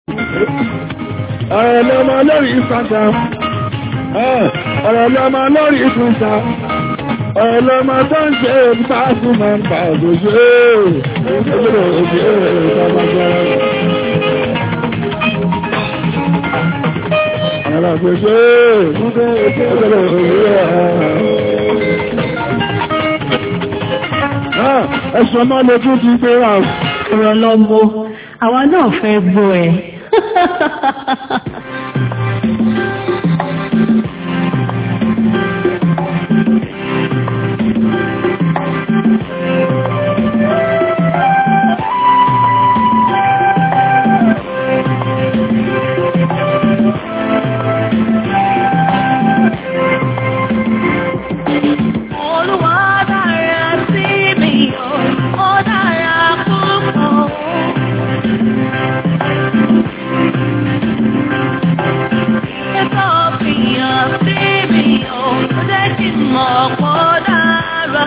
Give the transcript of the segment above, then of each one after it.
ọ̀rọ̀ lọ́mọ lórí Instagram ọ̀rọ̀ lọ́mọ lórí Twitter ọ̀rọ̀ lọ́mọ tó ń ṣe pàṣẹ máa ń pa òṣèṣe òṣèṣe òṣèṣe Ara gbèsè òṣèṣe òṣèṣe ẹ̀sùn ọmọ lè tún ti gbé wà ọ̀rọ̀ lọ́mọ àwa náà fẹ́ gbọ́ ẹ. Olúwa dára sí mi o, ó dára púpọ̀. Ẹ̀kọ́ fìyàn sí mi o, ó jẹ́ kí n mọ̀ pọ̀ dára.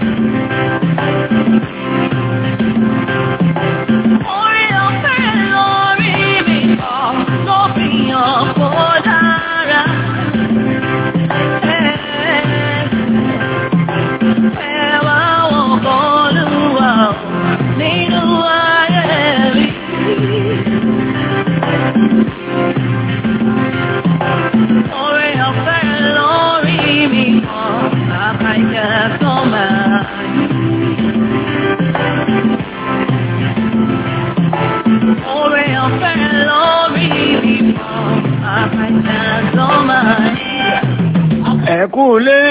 Orí ọ̀fẹ́ lórí mi kọ́ ló fìyàn pọ̀ dára. Ẹwà wọn kọlùwà nínú ayé mi. Orí ọ̀fẹ́ lórí mi kan, bàbá ìjà tó máa. Orí ọ̀fẹ́ lórí mi kan, bàbá ìjà tó máa. ẹ̀kú ilé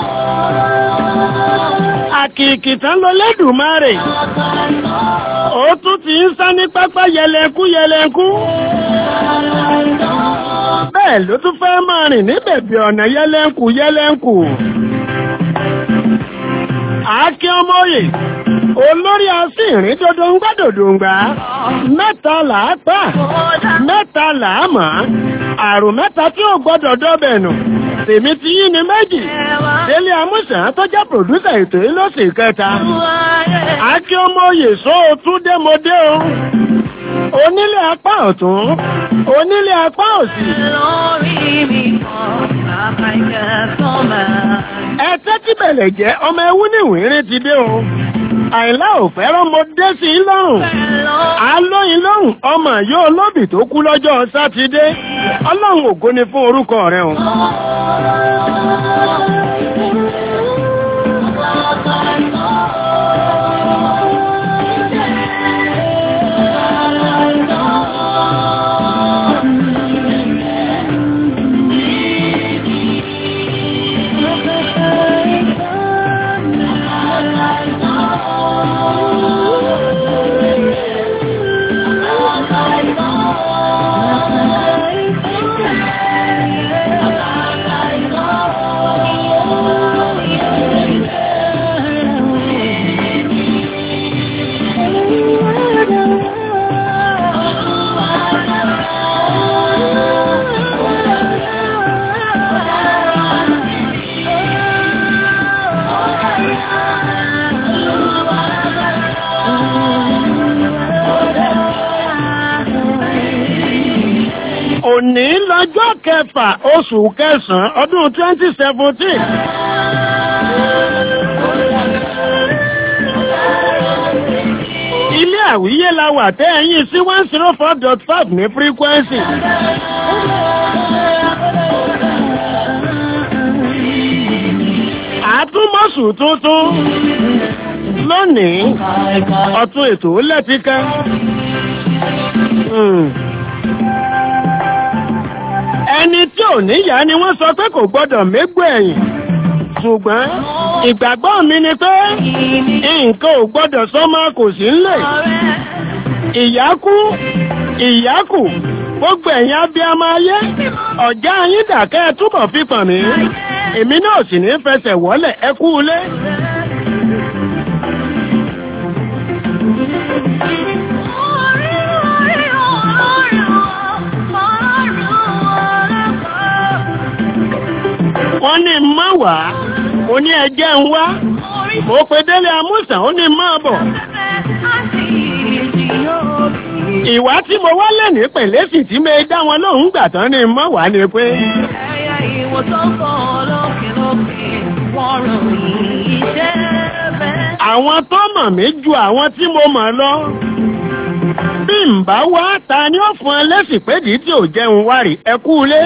àkìkì tán lọ lẹ́dùnmáre ó tún ti ń sá ní pápá yẹlẹnkú yẹlẹnkú bẹ́ẹ̀ ló tún fẹ́ máa rìn ní bẹ̀bí ọ̀nà yẹlẹnkú yẹlẹnkú àákí ọmọye olórí asìnrín dodongba dodongba mẹ́ta làá pa mẹ́ta làá mọ̀ àrùn mẹ́ta tí ò gbọ́dọ̀ dọ́bẹ̀ nù tèmi ti yí ni méjì délé amúsàn tó jẹ́ pòdúsà ètò yìí ló sì kẹta àákí ọmọye só o tún dé mo dé o onílé apá ọ̀tún onílé apá òsì lórí mi kan, bàbá ìjà tó máa. ẹ tẹ́tí bẹ̀lẹ̀ jẹ́ ọmọ ẹwú ní ìwérín ti dé o àìlá ò fẹ́ràn mo dé sí i lọ́rùn alóyin lọ́rùn ọmọ yóò lóbì tó kú lọ́jọ́ sátidé ọlọ́run ògo ni fún orúkọ rẹ o. òní lọ́jọ́ kẹfà oṣù kẹsàn-án ọdún twenty seventeen. ilé àwíyé la wà tẹ́ ẹ̀yìn sí one zero four dot five ní frequency. àtúmọ̀sù tuntun lónìí ọ̀tún ètò lẹ́tíkà. Hmm ẹni tí ò níyà ni wọ́n sọ pé kò gbọ́dọ̀ mégbò ẹ̀yìn ṣùgbọ́n ìgbàgbọ́ mi ni pé nǹkan ò gbọ́dọ̀ sọ́mọ́ kò sí ńlẹ̀ ìyá kú ìyá kù gbogbo ẹ̀yin abiyamọ ayé ọ̀já yín dàkẹ́ túbọ̀ fi pàn mí èmi náà sì ní fẹsẹ̀ wọ́lẹ̀ ẹ kú ilé. wọ́n ní má wá mo ní ẹjẹ́ ń wá mo pe délé amúsàn ó ní má bọ̀ ìwà tí mo wá lẹ́nìí pẹ̀lẹ́sì tí mo dá wọn lóhùn gbà tán ni mọ́ wá ni pé Ẹyẹ ìwò tó ń kọ́ lókè lókè, wọ́n ròyìn iṣẹ́ bẹ́ẹ̀. àwọn tó mọ̀ mí ju àwọn tí mo mọ̀ lọ. bí n bá wá ta ni ó fún ẹ lẹ́sìn pédì tí ò jẹun wá rí ẹ kú ilé.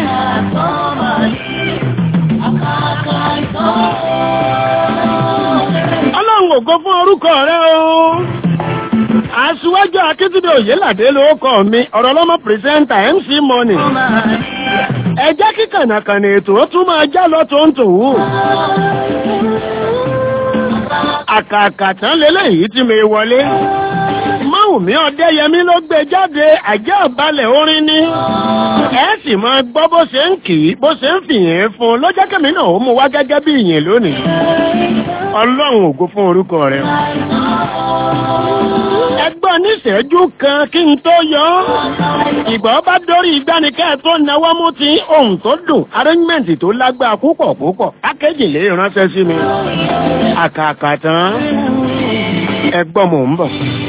ọlọ́run ògo fún orúkọ rẹ o. aṣíwájú akíntúndé òyìnládé ló kọ mi ọ̀rọ̀ lọ́mọ pírẹsẹ́ńtà mc money. ẹ jẹ́ kí kànàkànà ètò ó tún máa já lọ tó ń tòwú. àkàkà tán lélẹ́yìí tí mi wọlé. Máwùmí Ọdẹ́yẹmí ló gbé jáde àjẹ́ ọ̀balẹ̀ orin ní. Ẹ sì máa gbọ́ bó ṣe ń kì í bó ṣe ń fìyìn fún un lọ́jọ́ kẹ́mi náà ó mú wá gẹ́gẹ́ bí ìyìn lónìí. Ọlọ́run ògo fún orúkọ rẹ̀. Ẹgbọ́n níṣẹ́jú kan kí n tó yọ ọ́. Ìgbà ó bá dórí ìgbánikẹ́ tó náwó mú ti ohun tó dùn arrangement tó lágbára púpọ̀ púpọ̀ pákéjì lè ránṣẹ́ sí mi. Àkàkà tán ẹgbọ́n mò ń bọ̀.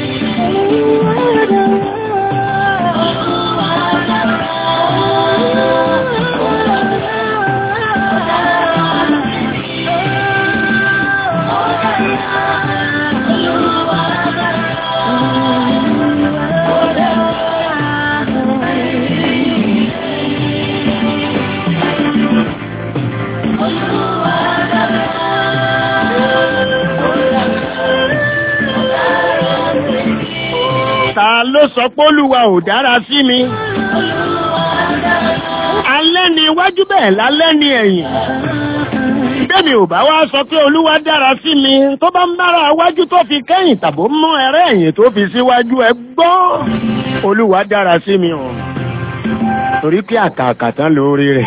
Ta ló sọ pé Olúwa ò dára sí mi? Alẹ́ ni iwájú bẹ́ẹ̀ lálẹ́ ni ẹ̀yìn. Bẹ́ẹ̀ni ò bá wá sọ pé Olúwa dára sí mi tó bá ń bára iwájú tó fi kẹ́yìn tàbó mú ẹrẹ́ ẹ̀yìn tó fi síwájú ẹ gbọ́. Olúwa dára sí mi o. Torí pé àkàkà tán lórí rẹ̀.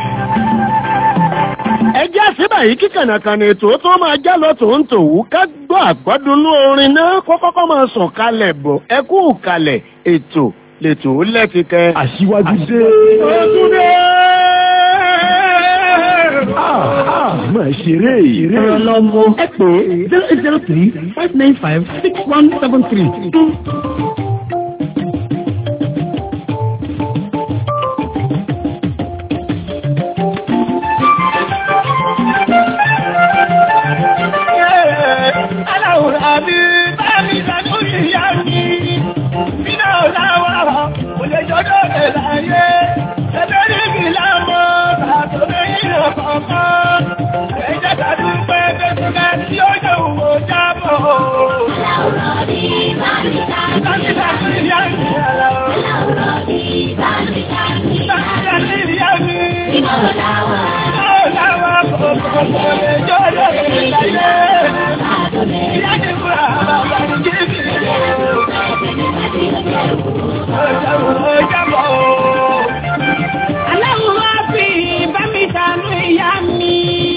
Ẹ jẹ́ àṣìbà yìí kí kànàkànà ètò tó máa já lọ tòun tòwú ká gbọ́ àgbọ́dúnú orin náà kó kọ́kọ́ máa sàn kalẹ̀ bọ̀ ẹ kú kalẹ̀ ètò lètò ó lẹ́tìkẹ́. Aṣíwájú dé. Òtúndé! Máa ṣeré ìrè. Ọ̀rọ̀ lọ́mọ ẹ pè zero eight zero three five nine five six one seven three. Aláwòrán mi bá mi lánú ìyá mi. Bínú ọ̀làwọ̀ kò lè jọjọ́ rẹ̀ láyé. Ẹgbẹ́ ní ìgbìlá mọ́ bàtò lẹ́yìn ọ̀kọ̀ọ̀kan. Ẹ̀jẹ̀ tàbí pé bẹ́sùkẹ́ tí ó yẹ òwò jábọ̀. Aláwòrán mi bá mi lánú ìyá mi. Aláwòrán mi bá mi lánú ìyá mi. Bínú ọ̀làwọ̀ kò kò lè jọjọ́ rẹ̀ láyé. Ìyá ti fura bàbá ní jíjì. Aláwòrán fi bá mi ṣàánú ìyá mi.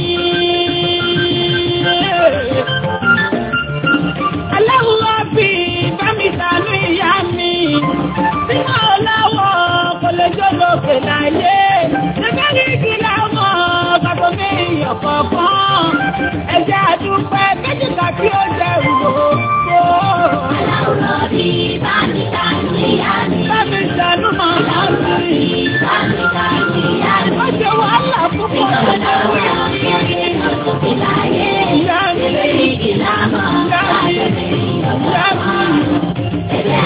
Aláwòrán fi bá mi ṣàánú ìyá mi. Sínú ọ̀làwọ̀ kò lè jó lókè láyé. Ẹgbẹ́ ní kí láwọn kàtó mi yàn kọ̀ọ̀kan. Ẹ̀jẹ̀ àdúpẹ́ méjìlá tí ó jẹ́ ìwòkó. Aláwòrán fi bá mi ṣàánú ìyá mi. Bá mi ṣàánú màmá mi. Bá mi ṣàánú ìyá mi. Ó ṣe wàhálà púpọ̀ lọ́wọ́ ìyá mi. Ìyá mi. Ìyá mi. Ìyá mi.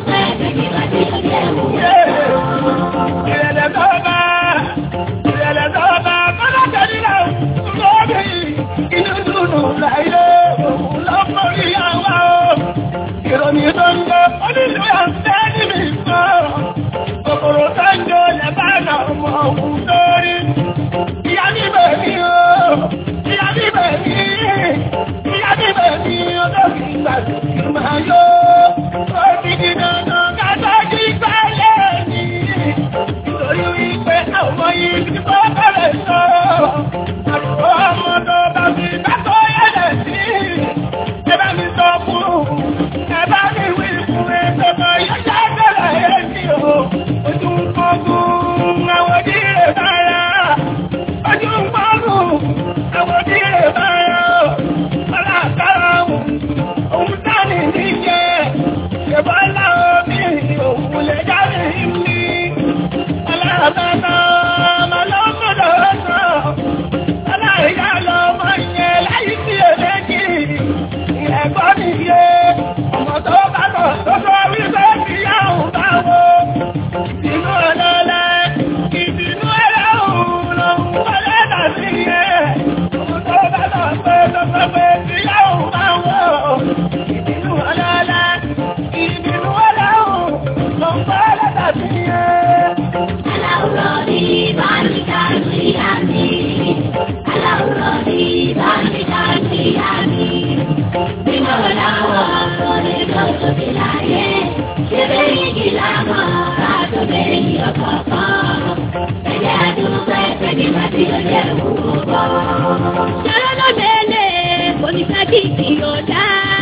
Ìrẹ̀lẹ̀ tó bá, ìrẹ̀lẹ̀ tó bá, kọ́lá tẹ̀lé lórí inú dúdú láyé òun lọ́pọ̀ ìyàwó. Ìròyìn tó ń gbọ́, ó nílò àǹfẹ́ níbi ìgbọ́. Kòkòrò tó ń jọ lẹ́bàá náà mọ òun lórí. Ìyá mi bẹ̀ mí o, ìyá mi bẹ̀ mí, ìyá mi bẹ̀ mí o, tó fi gbàgbé kí n máa yó. Ó ti di dandan ká tọ́jú ìgbàlẹ̀ mi. Nítorí wípé àwọn yìí ti bọ́ bẹ̀rẹ̀ sọ. Àbúrò ọmọ tó bá fi dákọ̀ yẹlẹ̀ sí. Ẹ bá mi sọ fún un. Ẹ bá mi wí fún ẹ tọmọ yẹlẹ̀ bẹ̀rẹ̀ yẹn sí o. Ojú ń kọ́gùn àwọn òdìrè bára. Ojú ń kọ́gùn àwọn òdìrè bára. Ọlá àkàrà òun, òun dání níjẹ́. Ṣèbọ́lá omi òun lè já Aláwùrọ̀ ní báníkà ní àmì. Aláwùrọ̀ ní báníkà ní àmì. Bímọ làwọn ọ̀rẹ́ kan tóbi láyé. Ṣé bẹ́ẹ̀ yìí lámọ̀ káàtó bẹ́ẹ̀ yìí ọkọ̀ kan? Ẹ̀jẹ̀ àdúgbò ẹ̀fẹ̀ ní màtí ọjọ́ ìwúwo bọ̀. Ṣọlá ló bẹ̀rẹ̀ kò ní fẹ́ kí kì í ọ̀dá.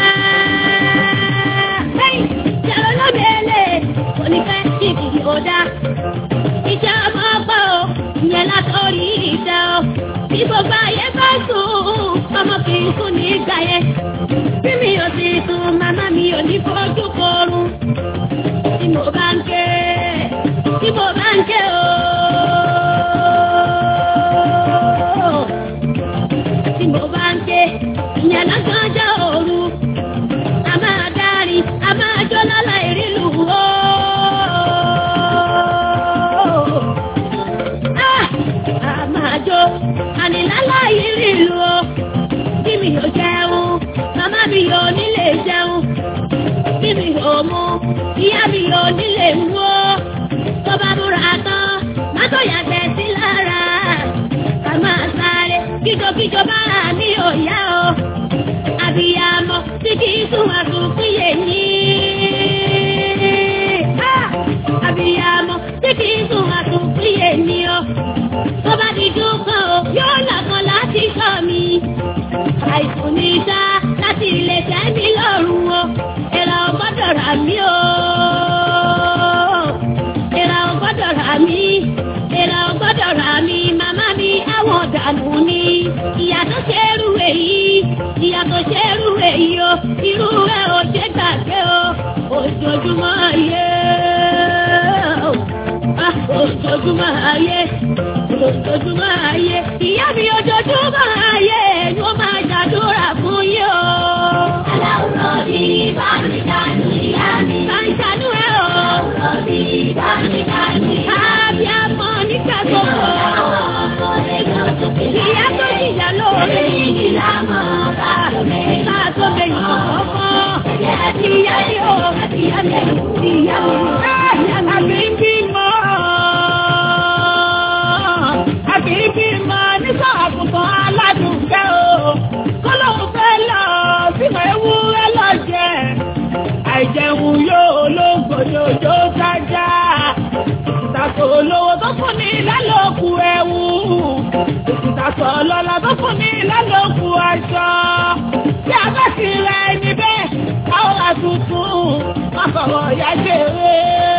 Ṣọlá ló bẹ̀rẹ̀ kò ní fẹ́ kí kì í ọ̀dá. Ìjà ọmọ ọgbà o, ìyẹn látọ̀rí ìjà o. Bí gbogbo ayé bá sùn, ọmọ kì í sùn ní ìgbà yẹn. Bí mi ò sì sùn, màmá mi ò ní fojú korun. Tí mo bá ń ké, tí mo bá ń ké o. Tí mo bá ń ké, ìyẹn lọ́gànjọ́ òru. A máa dárí, a máa jó lọ́la ìrìlù o. Ah! A máa jó, ànilálá ìrìlù o. Bí mi ò jẹun, màmá mi ò nílé jẹun. Bí mi ò mu, ìyá mi ò nílé mú o. Tó bá múra tán, má tó yàgbẹ́ sí lára. A máa sáré, kíjokíjo bá mi ò yá o. Àbíyamọ tí kì í sún àsùnkún yé ní. Ah! Àbíyamọ tí kì í sún àsùnkún yé ní o. Tó bá di dúkan o, yóò lọ́kàn láti sọ mi. Àìsùn ní sá láti ilé tẹ́ mi lọ́rùn o. Èrà ò gbọ́dọ̀ rà mí o. Èrà ò gbọ́dọ̀ rà mí. Èrà ò gbọ́dọ̀ rà mí. Màmá mi àwọn dànù ni. Ìyá tó ṣe é rú èyí. Ìyá tó ṣe é rú èyí o. Irú ẹ̀ ò ṣe gbàgbé o. Ojoojúmọ́ ayé. Ah, Ojoojúmọ́ ayé. Ojoojúmọ́ ayé. Ìyá mi ojoojúmọ́ ayé. Ni wọ́n máa ṣàdúrà fún yín o. Aláwùrọ̀ bí bá mi dánú ìyá mi. Bá ń ṣàdúrà o. Aláwùrọ̀ bí bá mi dánú ìyá mi. Àbí àmọ́ nígbà gbogbo. Ìyá tó jìyà lóore. Ìyá mọ̀ bá tó bẹ̀rẹ̀. Bá tó bẹ̀rẹ̀ kọ̀ọ̀kan. Ìyá mi o. Ìyá mi. Ìyá mi. Ìyá mi. Àbí ń bímọ. Àbí ń bímọ nígbà àgùntàn aládùúgbẹ́ o. Kọ́lọ́hún fẹ́ lọ sínú ewúrẹ́ lọ jẹ. Àìjẹun yóò lóńgbò yóò kájá. Ìtàkùn olówó tó fún ni lálòkù ẹ̀wù. Ìtàkùn ọlọ́lá tó fún ni lálòkù aṣọ. Tí a bá ti ra ẹni bẹ́ẹ̀, a ó ra tuntun. Má fọwọ́ ìyá jèrè.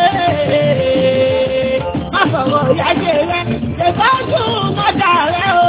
Má fọwọ́ ìyá jèrè. Ìtọ́jú mọ́dà rẹ̀ o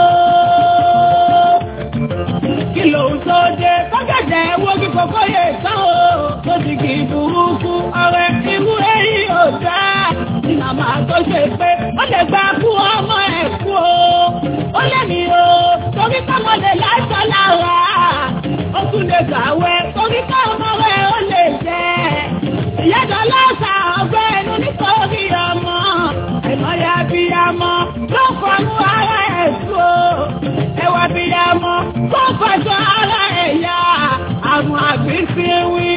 kí ló ń tó dé kọ́gẹ̀dẹ̀ wo kí kòkó yè tán o tó ti kì í burúkú ọ̀rẹ́ irú èyí ò dá ní màmá tó ṣe pé ó lè gba kú ọmọ ẹ̀ kú o ó lè ní o torí kọ́mọdé láṣọ lára ó tún lè gbàwé torí kọ́mọ rẹ̀ ó lè jẹ́ ìyájọ́ lọ́sà ọgbẹ́ ẹnu nítorí ọmọ ìmọ̀lẹ́ abiyamọ ló fọnú ara ẹ̀ tú o ẹwà abiyamọ tó fọjọ́ ara ẹ̀ yá àwọn àbísíwí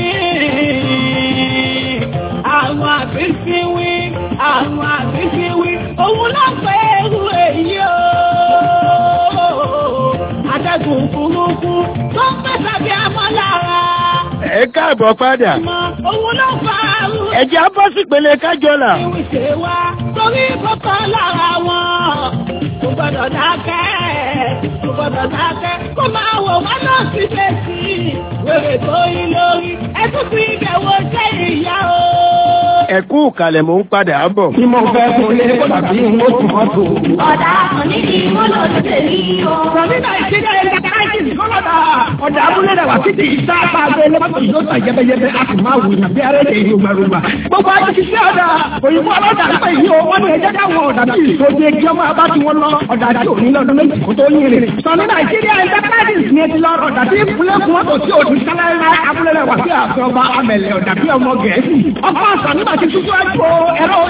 àwọn àbísíwí àwọn àbísíwí òun ló pé irú èyí o atẹ́gùn burúkú tó ń pèsè bí amọ́ lára ẹ káàbọ̀ padà òun ló fa àrùn ẹ̀jẹ̀ á bọ́ sípele kájọlà ìwé ṣe wá torí kọ́kọ́ lára wọn. Kò gbọ́dọ̀ dákẹ́, kò gbọ́dọ̀ dákẹ́, kó máa wò wọ́n náà sí létí. Wèrè tó yí lórí, ẹ tún fi ìbẹ̀wò ṣe ìyá o. ẹ̀kú kalẹ̀ mò ń padà bọ̀. Tí mo fẹ́ kún lé tàbí mo tún mọ́ tó. Ọ̀dà kan níbi mo lọ sí tèmi o. Sọ̀rọ̀dà ìṣẹ́jà ẹ̀ka káàkiri kọ́lọ́dà. Ọ̀dà abúlé rẹ̀ wá títí ìta bá a bẹ́ẹ̀ lọ́pọ̀ yóò tà yẹ́bẹ́yẹ́bẹ́ a sì máa wù ní bí arẹ́ lè rúgbàrúgbà. Gbogbo àti ti ṣe ọ̀dà òyìnbó ọlọ́dà pé yìí o wọ́n ní ẹjẹ́ dáwọn ọ̀dà tí ìṣòdì ẹgbẹ́ ọmọ abá tí wọ́n lọ ọ̀dà tí òní lọ́dún méjì kó tó yín rìn. Sọ̀rọ̀ Nàìjíríà Enterprises ni ti lọ ọ̀dà tí ìpínlẹ̀ fún wọn kò sí òdì sálárá abúlé rẹ̀ wá sí àfẹ́ ọba amẹ̀lẹ̀ ọ̀dà bí ọmọ Gẹ̀ẹ́sì. Ọkọ̀ àṣà nígbà tí tútù ẹ̀kọ́ ẹ̀rọ òyìnbó tí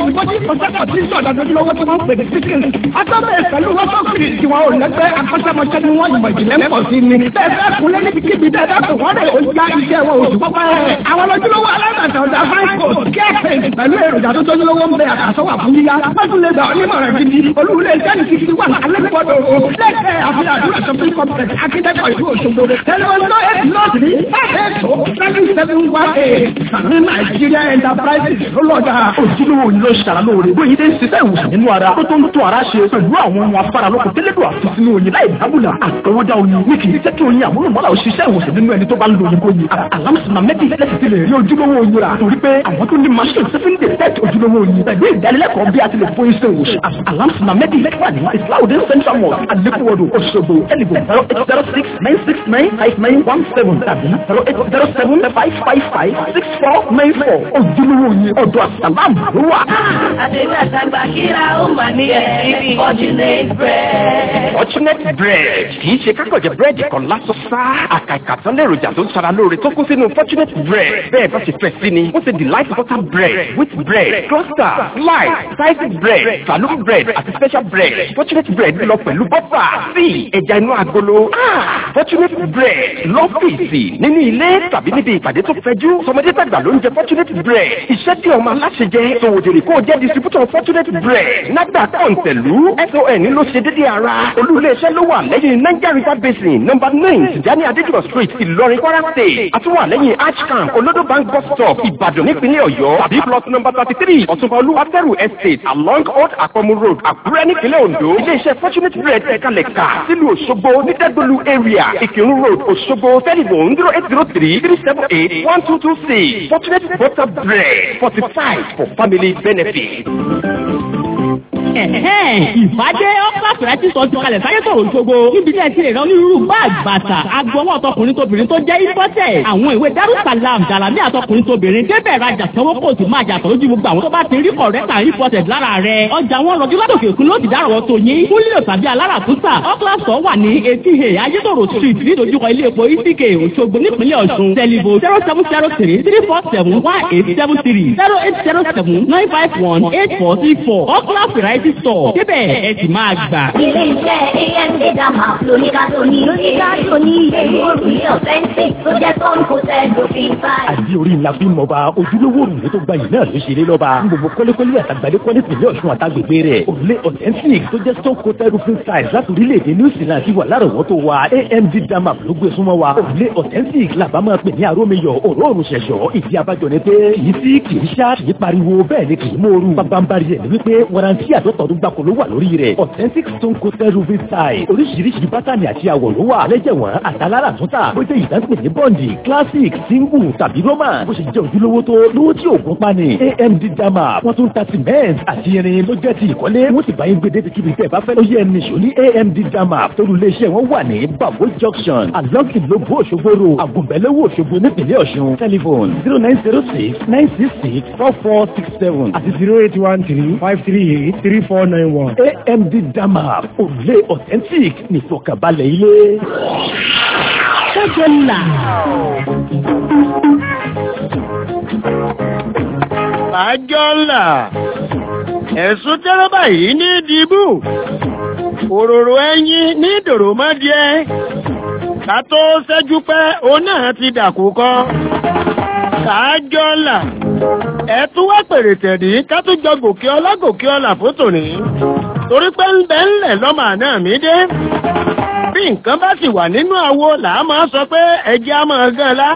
ìkọ́sẹ́kọ̀ tí sọ̀dọ̀ lójúlówó tí wọ́n pè ní sísìn. Atọ́bẹ̀ pẹ̀lú wọ́sọ̀kì tí wọn ò lẹ́gbẹ́ akọ́ṣẹ́mọṣẹ́ ni wọ́n ìmọ̀ ìjìnlẹ̀ pọ̀ sí ni. Bẹ́ẹ̀ fẹ́ kunlé níbi kíbi tẹ́ dákun wọ́n lè ó já iṣẹ́ wọn oṣù pọ́pẹ́. Àwọn lójúlówó alágbàtà ọ̀dà fáìkò kẹ́ẹ̀pẹ̀ pẹ̀lú èròjà tó tójúlówó ń bẹ àkàsọ́wà fún yíyá. Pẹ́tùlẹ̀ gbà onímọ̀ràn gidi. Olúwulẹ̀ ìjẹ́ni ti fi wà alẹ́kọ̀ọ́dọ̀ o. Lẹ́kẹ̀ẹ́ àfihàn àdúrà shopping complex akíndẹ́kọ̀ ìlú Òṣogbo. Tẹlifọ̀n náà eight not three five eight two seven seven one eight. Sàmì Nàìjíríà Enterprises ló lọ́jà. ojúlówó ni ló ṣara lóore bóyá ilé ń ṣiṣẹ́ ìwòsàn nínú ara tó tó ń tó ara ṣe pẹ̀lú àwọn ohun afárá lóko tẹ́lẹ̀dọ̀ àti sínú oyin láì dábùlà àtọwọ́dá oyin ní kì í jẹ́ kí oyin àmúlùmọ́lá òṣìṣẹ́ ìwòsàn nínú ẹni tó bá ń lo oyin kóyin alámùsùnmá mẹ́tì lẹ́sìn ti lè rí ojúlówó oyin rà torí pé àwọn tó ní machine seven day test ojúlówó oyin pẹ̀lú ìdánilẹ́kọ̀ọ́ bí a ti lè fún iṣẹ́ ìwòsàn alámùsùnmá mẹ́tì lẹ́kọ̀ọ́ ní islaudin central mosque alekuwodo Òṣogbo ẹnìbò zero eight zero six nine six nine five nine one seven tàbí zero eight zero seven five five five six four nine four ojúlówó oyin ọ̀dọ̀ àsàlámù ló wà. Àdéhùn kíra ó mà ní ẹ̀rí Fortunate bread. Fortunate bread kì í ṣe kákọ̀jẹ̀ búrẹ́dì kan lásán sá. Àkàìkà tán lèròjà tó ń ṣara lóore tó kún sínú Fortunate bread. Bẹ́ẹ̀ bá ṣe fẹ́ sí ni, ó ṣe delight butter bread, wheat bread, cluster, slice, sliced bread, saloon bread àti special bread. Fortunate bread lọ pẹ̀lú bọ́fà, sí ẹja inú agolo. Ah! Fortunate bread lọ́fíìsì nínú ilé tàbí níbi ìpàdé tó fẹjú. Sọmọdé tàgbà ló ń jẹ Fortunate bread. Iṣẹ́ tí ọmọ aláṣẹ jẹ, sòwòdèrè kó o jẹ́ distributor Fortunate bread. Nàgbà kọ̀ǹtẹ̀lú SON ló ṣe dédé ara. Olú-ilé-iṣẹ́ ló wà lẹ́yìn Niger River Basin nọ́mbà nine Tijani Adéjùmọ̀ street Ìlọrin Kwara state. Àtúwà lẹ́yìn Archcamp Olodo bank bus stop Ìbàdàn nípínlẹ̀ Ọ̀yọ́. Tàbí plot number thirty three Ọ̀túnba Olúwatẹ́rù estate along Old Akọmu road Àkúrẹ́ nípínlẹ̀ Ondo. Ilé-iṣẹ́ Fortunate bread ẹ̀kalẹ̀ kà sílùú Òṣogbo ní Dẹ́gbẹ̀lú area Ìkírun road Òṣogbo telephone zero eight zero three three seven eight one two two six Fortunate butter bread fortified for family benefit. ìfàdé ọ́pá fìrẹ́tì sọ ti kalẹ̀ sáyé sọ̀rọ̀ òṣogbo níbi tí ẹ ti lè rán onírúurú báàgì bàtà agbọwọ́ ọtọkùnrin tóbìnrin tó jẹ́ ìfọ́tẹ̀ àwọn ìwé darussalam jalami àtọkùnrin tóbìnrin débẹ̀ rajà sanwó kò sì máa jàtọ̀ lójú gbogbo àwọn tó bá ti rí kọ̀rẹ́tà ìfọ́tẹ̀ lára rẹ̀ ọjà wọn rọjú látòkè òkun ló ti dárọ̀ tó yín fún lílo tàbí aláràtúntà ọ́kílàsọ̀ wà ní etí he ayétòrò street nídojúkọ ilé epo itk òṣogbo nípínlẹ̀ ọ̀ṣun tẹlifo zero seven zero three three four seven one eight seven three zero eight zero seven nine five one eight four three four ọ́kílà variety store débẹ̀ ẹ sì máa gbà. Ilé iṣẹ́ AMD Dama lóníkàtó ní lóníkàtó ní èyí òrùlé authentic tó jẹ́ tọ́n kò tẹ́ lófin báyìí. àdí orí ńlá bí mọba ojúlówó òrùlé tó gbayì náà ló ṣe lé lọ́ba gbogbo kọ́lékọ́lé àtàgbàdé kọ́lé tìlẹ̀ ọ̀ṣun àtàgbègbè rẹ̀ òrùlé authentic tó jẹ́ stone coated roofing tiles láti orílẹ̀-èdè new zealand ti wà lárọ̀wọ́tò wa amd dama ló gbé súnmọ́ wa òrùlé authentic làbá máa pè ní arómiyọ̀ òróòrùn ṣẹ̀ṣọ́ ìdí abájọ ni pé kì í sí kì í ṣá kì í pariwo bẹ́ẹ̀ ni kì í mòoru bábánbárí ẹ̀ ní wípé warranty àtọ́tọ̀ọ́dún gbàkó ló wà lórí rẹ̀ authentic stone coated roofing tiles oríṣiríṣi bátànì àti àwọ̀ ló wà lẹ́jẹ̀wọ̀n àtàlára àtúntà bó jẹ́ ìdánpè ní bọ́ǹdì classic single tàbí roman bó ṣe jẹ́ ojúlówó tó lówó tí òògùn pani amd dama wọ́n tún ta cement àti irin ló jẹ́ ti ìkọ́lé wọ́n sì bá yín gbé débi kíbi tẹ́ ẹ bá fẹ́ ló yẹ ẹni ṣò ní amd dama torí iléeṣẹ́ wọn wà ní babo junction along ìlóbó òṣogbo ro àgùnbẹ́lẹ́wò òṣogbo nípìnlẹ̀ ọ̀ṣun telephone zero nine zero six nine six six four four six seven àti zero eight one three five three eight three four nine one. amd dama òrùlé authentic nìfọkànbalẹ̀ ilé. ṣẹ́jọ́ là. àjọ ńlá ẹ̀sùn tẹ́rọ́bà yìí ní dìbò òróró ẹyin ní dòròmọ́díẹ́ ká tó ṣẹ́jú pẹ́ òun náà ti dàkú kọ́ kájọ ńlá ẹ̀tún wá pèrè tẹ̀dí ká tún jọ gòkè ọlá gòkè ọlà fótò ní torí pé ń bẹ ńlẹ̀ lọ́mọ àná mi dé bí nǹkan bá sì wà nínú àwo làá máa sọ pé ẹjẹ́ á máa gan la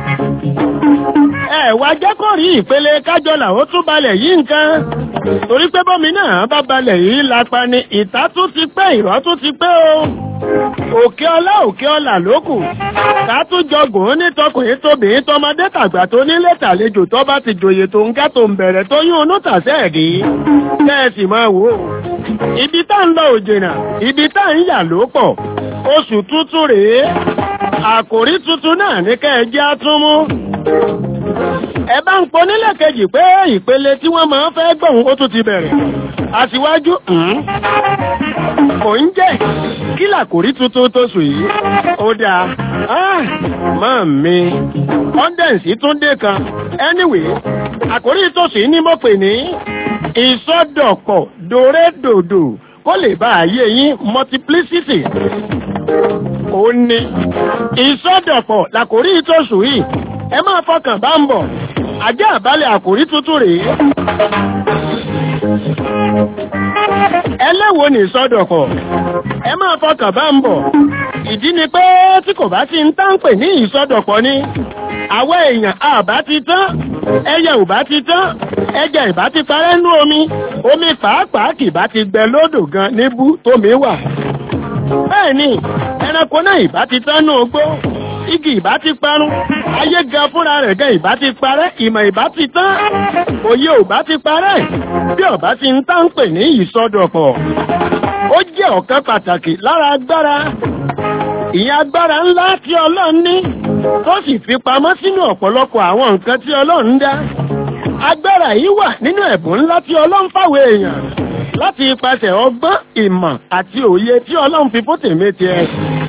ẹ wá jẹ́ kó rí ìpele kájọlà ó tún balẹ̀ yí nǹkan torí pé bọ́mi náà bá balẹ̀ yìí lápá ni ìta tún ti pẹ́ ìrọ́ tún ti pẹ́ o òkè ọlá òkè ọlà lókù ká tún jọgùn ní tọkùnrin tóbìnrin tọmọdé tàgbà tó nílé tàlejò tó bá ti jòyè tó ń gá tó ń bẹ̀rẹ̀ tó yún unú tàṣẹ́ rí kẹ́ẹ̀sì máa wò ó ibi tá ń lọ òjìnà ibi tá ń yà ló pọ̀ oṣù tuntun rèé àkòrí tuntun náà ní kẹ́ẹ̀jẹ́ á tún mú ẹ bá ń pọ nílẹ̀ kejì pé ìpele tí wọ́n máa ń fẹ́ gbọ̀hún ó tún ti bẹ̀rẹ̀ àtiwájú kò ń jẹ́ kí làkòrí tuntun tó sùn yìí ó dáa máa mi kọ́ndẹ̀nsì tún dé kan anyway àkòrí tó sì ní mo pè ní ìsọdọ̀pọ̀ dòrédòdò kó lè bá ayé yín multiplicity ó ní ìsọdọ̀pọ̀ làkórí ìtòsù yìí ẹ máa fọkàn bá ń bọ̀ ajá àbálẹ̀ àkórí tuntun rèé ẹlẹ́wo ní ìsọdọ̀pọ̀ ẹ máa fọkàn bá ń bọ̀ ìdí ni pé tí kò bá ti ń tánpè ní ìsọdọ̀pọ̀ ni àwọn èèyàn àbá ti tán ẹyẹ ò bá ti tán ẹjẹ ìbá ti parẹ́ nú omi omi pàápàá kì bá ti gbẹ lódò gan níbú tómi wà bẹ́ẹ̀ ni ẹranko náà ìbá ti tán nú ogbó igi ìbá ti parun ayé gan fúnra rẹ̀ gan ìbá ti parẹ́ ìmọ̀ ìbá ti tán òye ò bá ti parẹ́ bí ọ̀bá ti ń tán pè ní ìsọdọ̀pọ̀ ó jẹ́ ọ̀kan pàtàkì lára agbára ìyẹn agbára ńlá tí ọlọ́run ní tó sì fi pamọ́ sínú ọ̀pọ̀lọpọ̀ àwọn nǹkan tí ọlọ́run dá agbára yìí wà nínú ẹ̀bùn ńlá tí ọlọ́run fáwọn èèyàn láti ipasẹ̀ ọgbọ́n ìmọ̀ àti òye tí ọlọ́run fi fún tèmi tiẹ̀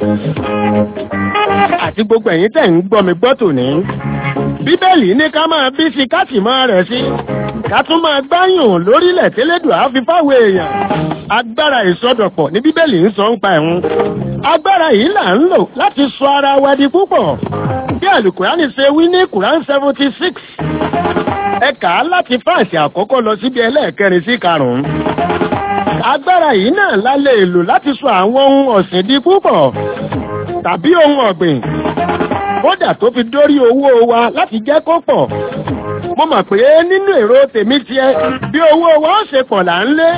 àti gbogbo ẹ̀yin tẹ̀ ń gbọ́ mi gbọ́ tòní bíbélì ní ká máa bí sí ká sì máa rẹ̀ sí ká tún máa gbáyùn lórílẹ̀ tẹ́lẹ̀dùn àfi fáwọn èèyàn agbára ìsọdọ̀pọ̀ ní bíbélì ń sọ ń pa ẹ̀hún agbára yìí là ń lò láti sọ ara wa di púpọ̀ bí àlùkùránì ṣe wí ní kùrán seventy six ẹ kà á láti fáàsì àkọ́kọ́ lọ síbi ẹlẹ́ẹ̀kẹrin sí karùn-ún agbára yìí náà la lè lò láti sọ àwọn ohun ọ̀sìn di púpọ̀ tàbí ohun ọ̀gbìn kódà tó fi dórí owó wa láti jẹ́ kó pọ̀ mo mọ̀ pé nínú èrò tèmi tiẹ̀ bí owó wa ó ṣe pọ̀ là ń lé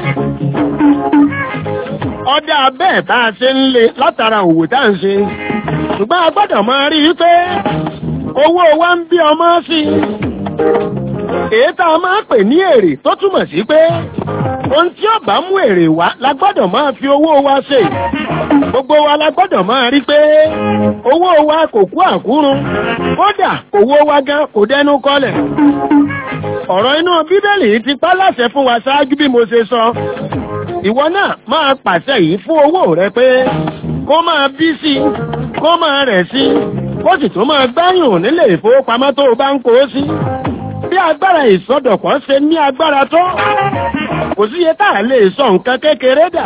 ọdá bẹ́ẹ̀ tá a ṣe ń lé látara òwò tá à ń ṣe ṣùgbọ́n a gbọ́dọ̀ máa rí i pé owó wa ń bí ọmọ sí i èyí tá a máa pè ní èrè tó túmọ̀ sí pé ohun tí ó bá mú èrè wá la gbọ́dọ̀ máa fi owó wa ṣe gbogbo wa la gbọ́dọ̀ máa rí pé owó wa kò kú àkúrun kódà owó wa gan kò dẹnu kọlẹ̀ ọ̀rọ̀ inú bíbélì ti pa láṣẹ fún wa ṣáájú bí mo ṣe sọ ìwọ náà máa pàṣẹ yìí fún owó rẹ pé kó máa bí sí kó máa rẹ̀ sí kó sì tún máa gbáyùn nílé ìfowópamọ́ tó o bá ń kó sí bí agbára ìsọdọ̀pọ̀ ṣe ní agbára tó kò sí iye tá a lè sọ nǹkan kékeré dà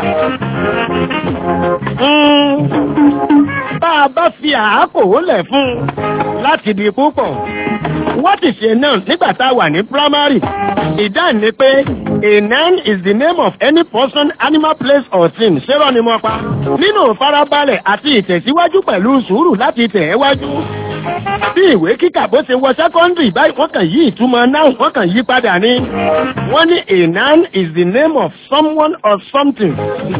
bá a bá fi àákò lẹ̀ fún un láti di púpọ̀ wọ́n ti ṣe náà nígbà tá a wà ní primary ìdáhùn ni pé a noun is the name of any person animal place or thing ṣérọ́ ni mo pa nínú ìfarabalẹ̀ àti ìtẹ̀síwájú pẹ̀lú sùúrù láti tẹ̀ ẹ́ wájú bí ìwé kíkà bó ṣe wọ sẹ́kọ́ndì báyìí wọ́n kàn yí ìtumọ̀ náà wọ́n kàn yí padà ní wọ́n ní a noun is the name of someone or something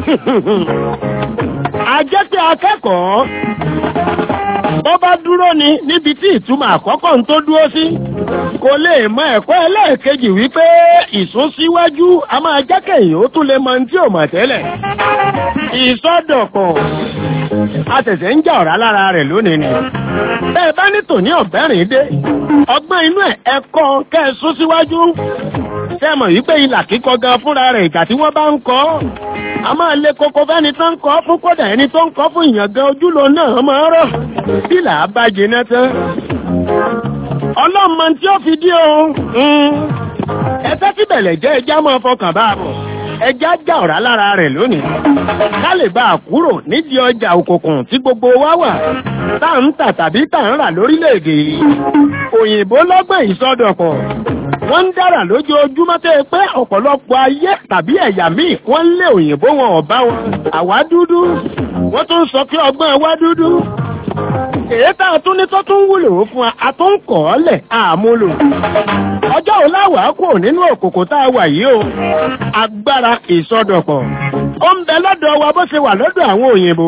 a jẹ́ pé akẹ́kọ̀ọ́ bó bá dúró ni níbi tí ìtumọ̀ àkọ́kọ́ ń tó dúró sí kò lè mọ ẹ̀kọ́ ẹlẹ́ẹ̀kejì wípé ìsúnsíwájú a máa jẹ́ kẹ̀yìn ó tún lè mọ tí ò mọ̀ tẹ́lẹ̀ ìsọdọ̀pọ̀ a ṣẹ̀ṣẹ̀ ń jà ọ̀rá lára rẹ̀ lónìí ni bẹ́ẹ̀ bá ní tòní ọ̀bẹ́rìn dé ọgbọ́n inú ẹ̀ ẹ̀kọ́ kẹ́ ẹ sún síwájú sẹ́mọ̀ yìí pé ilà kíkọ gan fúnra rẹ̀ ìgbà tí wọ́n bá ń kọ́ a máa lé koko fẹ́ni tó ń kọ́ fún kódà ẹni tó ń kọ́ fún ìyàn gan ojúlo náà máa rọ̀ bí là á bá jiná tán ọlọ́mọ tí ó fi dí o ẹsẹ́ tí bẹ̀lẹ̀ jẹ́ ẹjá máa fọkàn bá a bọ̀ ẹjá já ọ̀rá lára rẹ̀ lónìí ká lè bá a kúrò nídìí ọjà òkùnkùn tí gbogbo wa wà tá à ń tà tàbí tà ń rà lórílẹ̀‐èdè yìí òyìnbó lọ́gbọ̀n ìsọdọ̀pọ̀ wọ́n ń dára lójoojúmọ́ tẹ́ pé ọ̀pọ̀lọpọ̀ ayé tàbí ẹ̀yà míì wọ́n ń lé òyìnbó wọn ọ̀bá wọn àwa dúdú wọ́n tún sọ pé ọgbọ́n wa dúdú èyí tá a tún ní tó tún wúlò fún wa a tún kọ̀ ọ́ lẹ̀ àmúlò ọjọ́ ò láwàá kò nínú òkòkò tá a wà yìí o agbára ìsọdọ̀pọ̀ ó ń bẹ lọ́dọ̀ wa bó ṣe wà lọ́dọ̀ àwọn òyìnbó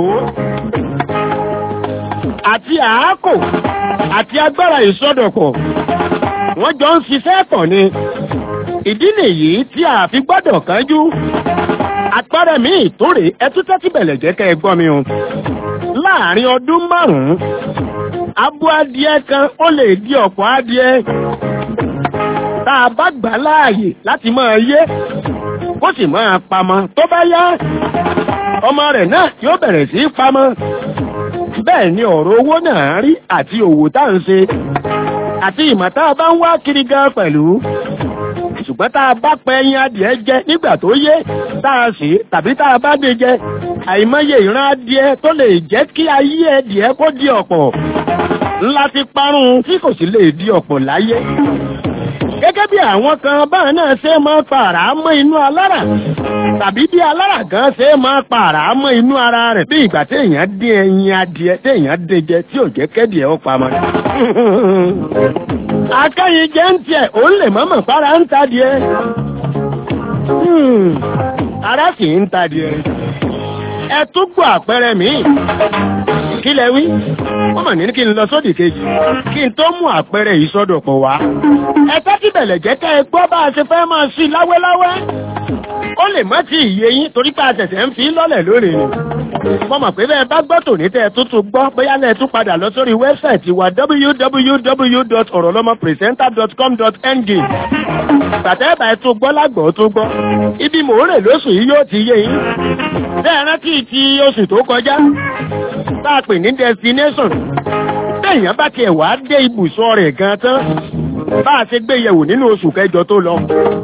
àti àákò àti agbára ìsọdọ̀pọ̀ wọ́n jọ ń ṣiṣẹ́ pọ̀ ni ìdí nìyí tí a fi gbọ́dọ̀ kánjú àpẹẹrẹ mi ìtòrè ẹtú tẹ́tí bẹ̀lẹ̀ jẹ́ kẹ́ ẹ gbọ́ mi o láàrin ọdún márùn-ún abo adìẹ kan ó lè di ọ̀pọ̀ adìẹ tá a bá gbà láàyè láti máa yé kó sì máa pamọ́ tó bá yá ọmọ rẹ̀ náà yóò bẹ̀rẹ̀ sí í pamọ́ bẹ́ẹ̀ ni ọ̀rọ̀ owó náà rí àti òwò tá à ń ṣe àti ìmọ̀ tá a bá ń wá kiri gan pẹ̀lú ṣùgbọ́n tá a bá pẹ ẹyin adìẹ jẹ nígbà tó yé tá a sì tàbí tá a bá dé jẹ àìmọye ìran adìẹ tó lè jẹ́ kí ayé ẹdìẹ kó di ọ̀pọ̀ ńlá ti parun tí kò sì lè di ọ̀pọ̀ láyé gẹ́gẹ́ bí àwọn kan báwọn náà ṣe máa pa àrá mọ́ inú alára tàbí bí alára kan ṣe máa pa àrá mọ́ inú ara rẹ̀ bí ìgbà téèyàn dín ẹyin adìẹ téèyàn dín jẹ tí ò jẹ́ kẹ́dìẹ ó pamọ́. akẹ́yìn jẹ́ ń tiẹ̀ òun lè mọ́mọ́ para ń ta díẹ̀ ara sì ń ta díẹ̀ ẹ tún gbọ́ àpẹẹrẹ míì kí lẹ wí wọ́n mọ̀ ní kí n lọ sódì kejì kí n tó mú àpẹẹrẹ yìí sọ́dọ̀ pọ̀ wá ẹ tẹ́tí bẹ̀lẹ̀ jẹ́ ká ẹ gbọ́ bá a ṣe fẹ́ máa sí láwẹ́láwẹ́ ó lè má ti ìyé yín torí pé àtẹ̀tẹ̀ ń fi lọ́lẹ̀ lórí ni mo mọ̀ pé bẹ́ẹ̀ bá gbọ́ tòní tẹ́ ẹ tuntun gbọ́ bóyá lẹ́ẹ̀ tún padà lọ sórí wẹ́bsáìtì wa www.orolomopresenter.com.ng tàtẹ́ bá ẹ tún gbọ́ lágbọ̀ọ́ tún gbọ́ ibi mò ń rè lóṣù yìí yóò ti yé yín bẹ́ẹ̀ rántí ti oṣù tó kọjá tá a pè ní destination téèyàn bá tiẹ̀ wá dé ibùsọ̀ rẹ̀ gan tán bá a ṣe gbé yẹ̀wò nínú oṣù kẹjọ tó lọ.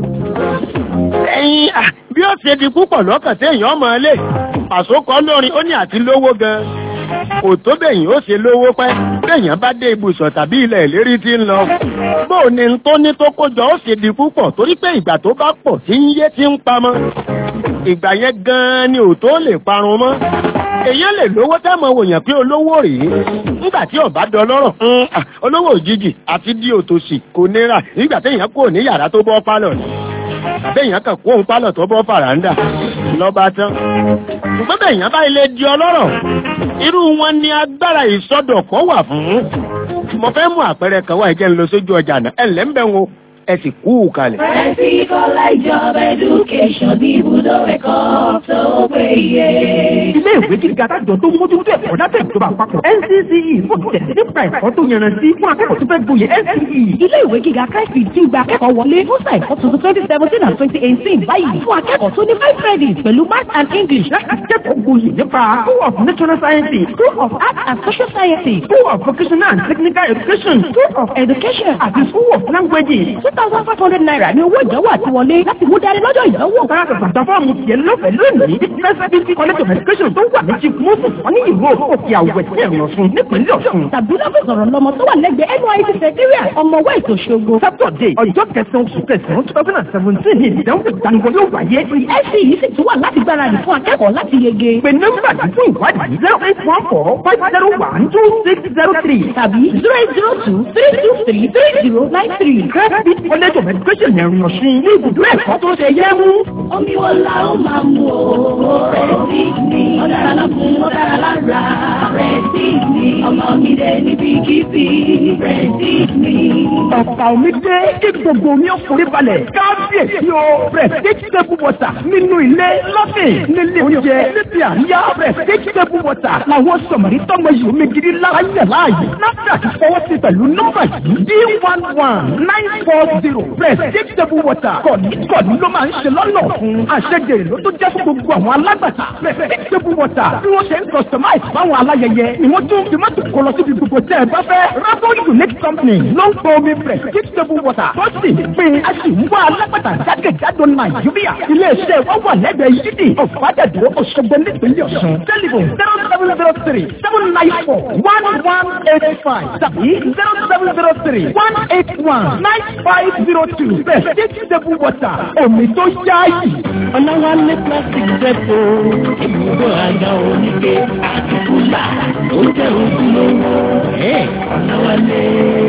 ẹ̀yin bí ó ṣe di púpọ̀ lọ́kàn téèyàn ọmọ ilé pàṣókọ lórin ó ní àti lówó gan kò tó bẹ̀yìn ó ṣe lówó pẹ́ béèyàn bá dé ibùsọ̀ tàbí ilẹ̀ ìlérí tí ń lọ bóò ni tó ní tó kójọ ó ṣe di púpọ̀ torí pé ìgbà tó bá pọ̀ tí ń yé tí ń pamọ́ ìgbà yẹn gan-an ni ò tó lè parun mọ́ èyàn lè lówó tẹ́mọ̀ wòyàn pé olówó rèé nígbà tí ọba dọlọ́rọ̀ olówó òjijì àti di òtòṣì kò nira nígbà téèyàn kò ní yàrá tó bọ́ pálọ̀ ni àbẹ́yàn kàn kó òun pálọ̀ tó bọ́ fàràǹdà lọ́ba tán ṣùgbọ́n bẹ́yàn bá ilé di ọlọ́rọ̀ irú wọn ni agbára ìsọdọ̀kọ́ wà fún mo fẹ́ mú àpẹẹrẹ kan wá ìjẹ́ ń lọ sójú ọjà náà ẹ̀ lẹ́ńbẹ̀ wọn ẹ sì kú kalẹ̀. Ẹ̀sì kọ́lá ìjọba education ní ibùdó ẹ̀kọ́ tó péye. Ilé ìwé gíga tájọ tó mójútó ẹ̀kọ́ dábẹ́ ìjọba àpapọ̀ NCCE fún tẹ̀sí nípa ẹ̀kọ́ tó yanrantí fún akẹ́kọ̀ọ́ tó fẹ́ gboyè NCCE. Ilé ìwé gíga Christy ti gba akẹ́kọ̀ọ́ wọlé fún sáà ẹ̀kọ́ tuntun twenty seventeen and twenty eighteen báyìí fún akẹ́kọ̀ọ́ tó ní five credits pẹ̀lú math and English láti kẹ́kọ̀ọ́ gboyè nípa School of Natural Sciences, School of Arts and Social Sciences, School of Vocational and Technical Education, School of Education àti School of Languages. two thousand five hundred naira ní owó ìdánwò àti wọlé láti mú darí lọ́jọ́ ìdánwò. Sára gbàgbà fọ́ọ̀mù tiẹ̀ lọ́fẹ̀ẹ́ lónìí ní Fẹ́sẹ̀bíntì College of Education tó wà ní Chief Moses wọ́n ní ìlú òkè àwẹ̀ tí ẹ̀rọ fún nípínlẹ̀ Ọ̀ṣun. tàbí lọ́fíìsì ọ̀rọ̀ lọ́mọ tó wà lẹ́gbẹ̀ẹ́ NYSC Secretariat ọmọ West Òṣogbo. Sátọ̀dé ọjọ́ kẹsàn-án oṣù kẹsàn-án two thousand and seventeen ní ìdánwò ìdánwò yóò wáyé. ẹ̀sì yìí sì tún wà láti gbáradì fún akẹ́kọ̀ọ́ láti yege. Pè nọ́mbà yìí fún ìwádìí zero eight one four five zero one two six zero three tàbí zero eight zero two three two three three zero nine three. Fẹ́sẹ̀bíntì College of Education ẹ̀rìn Ọ̀ṣun ní ibùdó ẹ̀kọ́ tó ṣe yẹ mú. Omi wo la ó máa mú o? Rẹ̀sí mi. Ó dára lọ́kùn, ó dára lára. Rẹ̀sí mi. Ọmọ mi dé níbi kíbi. Rẹ̀sí mi. Ọ̀pá omi dé kí gbogbo omi ó forí balẹ̀. Kábíyèsí o. Prestige table water nínú ilé lọ́sìn nílé oúnjẹ níbi àríyá. Prestige table water làwọn sọ̀mọ̀rí tọ́mọ yìí omi gidi lára yẹ̀ láàyè. NAFDAC fọwọ́ sí pẹ̀lú nọ́mbà yìí D one one nine four zero. Prestige table water kọ̀ní kọ̀ní ló máa ń ṣe lọ́nà fún. Àṣejèrè ló tó jẹ́ fún gbogbo àwọn alágbàtà. Prestige table water bí wọ́n ṣe ń customize fáwọn aláyẹyẹ ni wọ́n tún fi mọ́tò kọ lọ síbi gbogbo tẹ́ ẹ bá fẹ́. Rabon Unique Company ló ń pọ̀ omi Prestige table water tó sì ń pè é a sì ń wá alágbàtà jákèjádò Nàìjíríà. Ilé-iṣẹ́ wa wà lẹ́gbẹ̀ẹ́ yídì ọ̀fadàdúró Òṣogbo nípínlẹ̀ Ọ̀ṣun. Tẹlifon zero seven zero three seven nine four one one eight five tàbí zero seven zero three one eight one nine five zero two. Prestige table water omi tó yáàyè. Ọláwálé plastic depo ibùdó àga oníke àti kúlà tó jẹ́ ojúlówó. Ọláwálé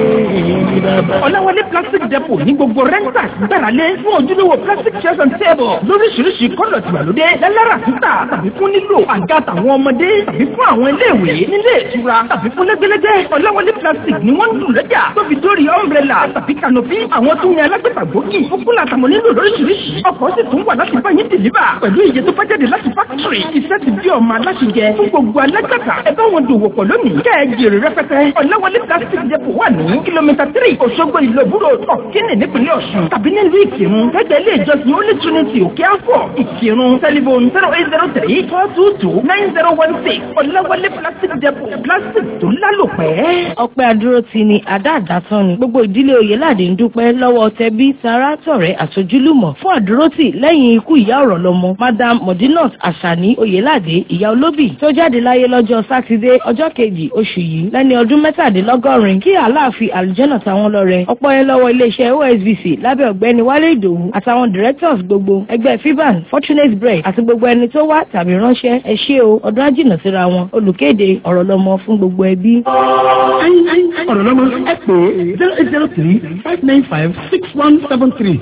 ní bàbá. Ọláwálé plastic depot ní gbogbo rẹ́ńtà gbáralé fún ojúlówó plastic chairs and tables lóríṣiríṣi kọ́lọ̀ tìgbàlódé lẹ́lẹ́rà títà tàbí fún nílò àga tàwọn ọmọdé tàbí fún àwọn iléèwé nílé ìtura tàbí fún lẹ́gbẹ́lẹ́gbẹ́ Ọláwálé plastic ni wọ́n ń lù lọ́jà tó fi dórí umbrella tàbí canopy àwọn tó ń yan alágbèfà gbòógì fúnkún àtàwọn nílò lóríṣiríṣi ọkọ̀ sì tún wà láti bá yín dìlíbà pẹ̀lú iye tó bá jáde láti fákítírì iṣẹ́ ti bí ọmọ aláṣẹjẹ fún gbogbo alágbàtà ẹ bá wọn dòwò pọ̀ lónìí kẹ́ ẹ jèrè rẹpẹtẹ Ọláwálé plastic depot wà ní kìlómítà three three òṣogbo ìlòbúrò ọ̀kínì nípínlẹ̀ ọ̀ṣun tàbí nílùú ìkírun gẹ́gẹ́ ilé ìjọsìn holy trinity òkè àfọ̀ ìkírun tẹlifon zero eight zero three four two two nine zero one six ọ̀làwálé plastic depot plastic tó lálòpẹ́. ọpẹ́ àdúró ti ni àdá àdásán ni gbogbo ìdílé oyèládé ń dúpẹ́ lọ́wọ́ tẹbí tará tọ̀rẹ́ àtojúlùmọ̀ fún àdúrótì lẹ́yìn ikú ìyá ọ̀rọ̀ lọ́mọ madam modinot asani oyèládé ìyá olóbì tó jáde láyé lọ́jọ́ sátidé ọjọ́ kejì oṣù yìí lẹ́ni ọdún mẹ́tàdínlọ́gọ́rin kí aláàfin àlùjọ́nà táwọn lọ́rẹ ọpọ́ yẹn lọ́wọ́ iléeṣẹ́ osbc lábẹ́ ọ̀gbẹ́ni wálé ìdòwú àtàwọn directors gbogbo ẹgbẹ́ fiban fortunate bread àti gbogbo ẹni tó wá tàbí ránṣẹ́ ẹ ṣé o ọdún ájìnà síra wọn olùkéde ọ̀rọ̀ lọ́mọ fún gbogbo ẹbí. ọ̀rọ̀ lọ́mọ ẹ pè é zero eight zero three five nine five six one seven three.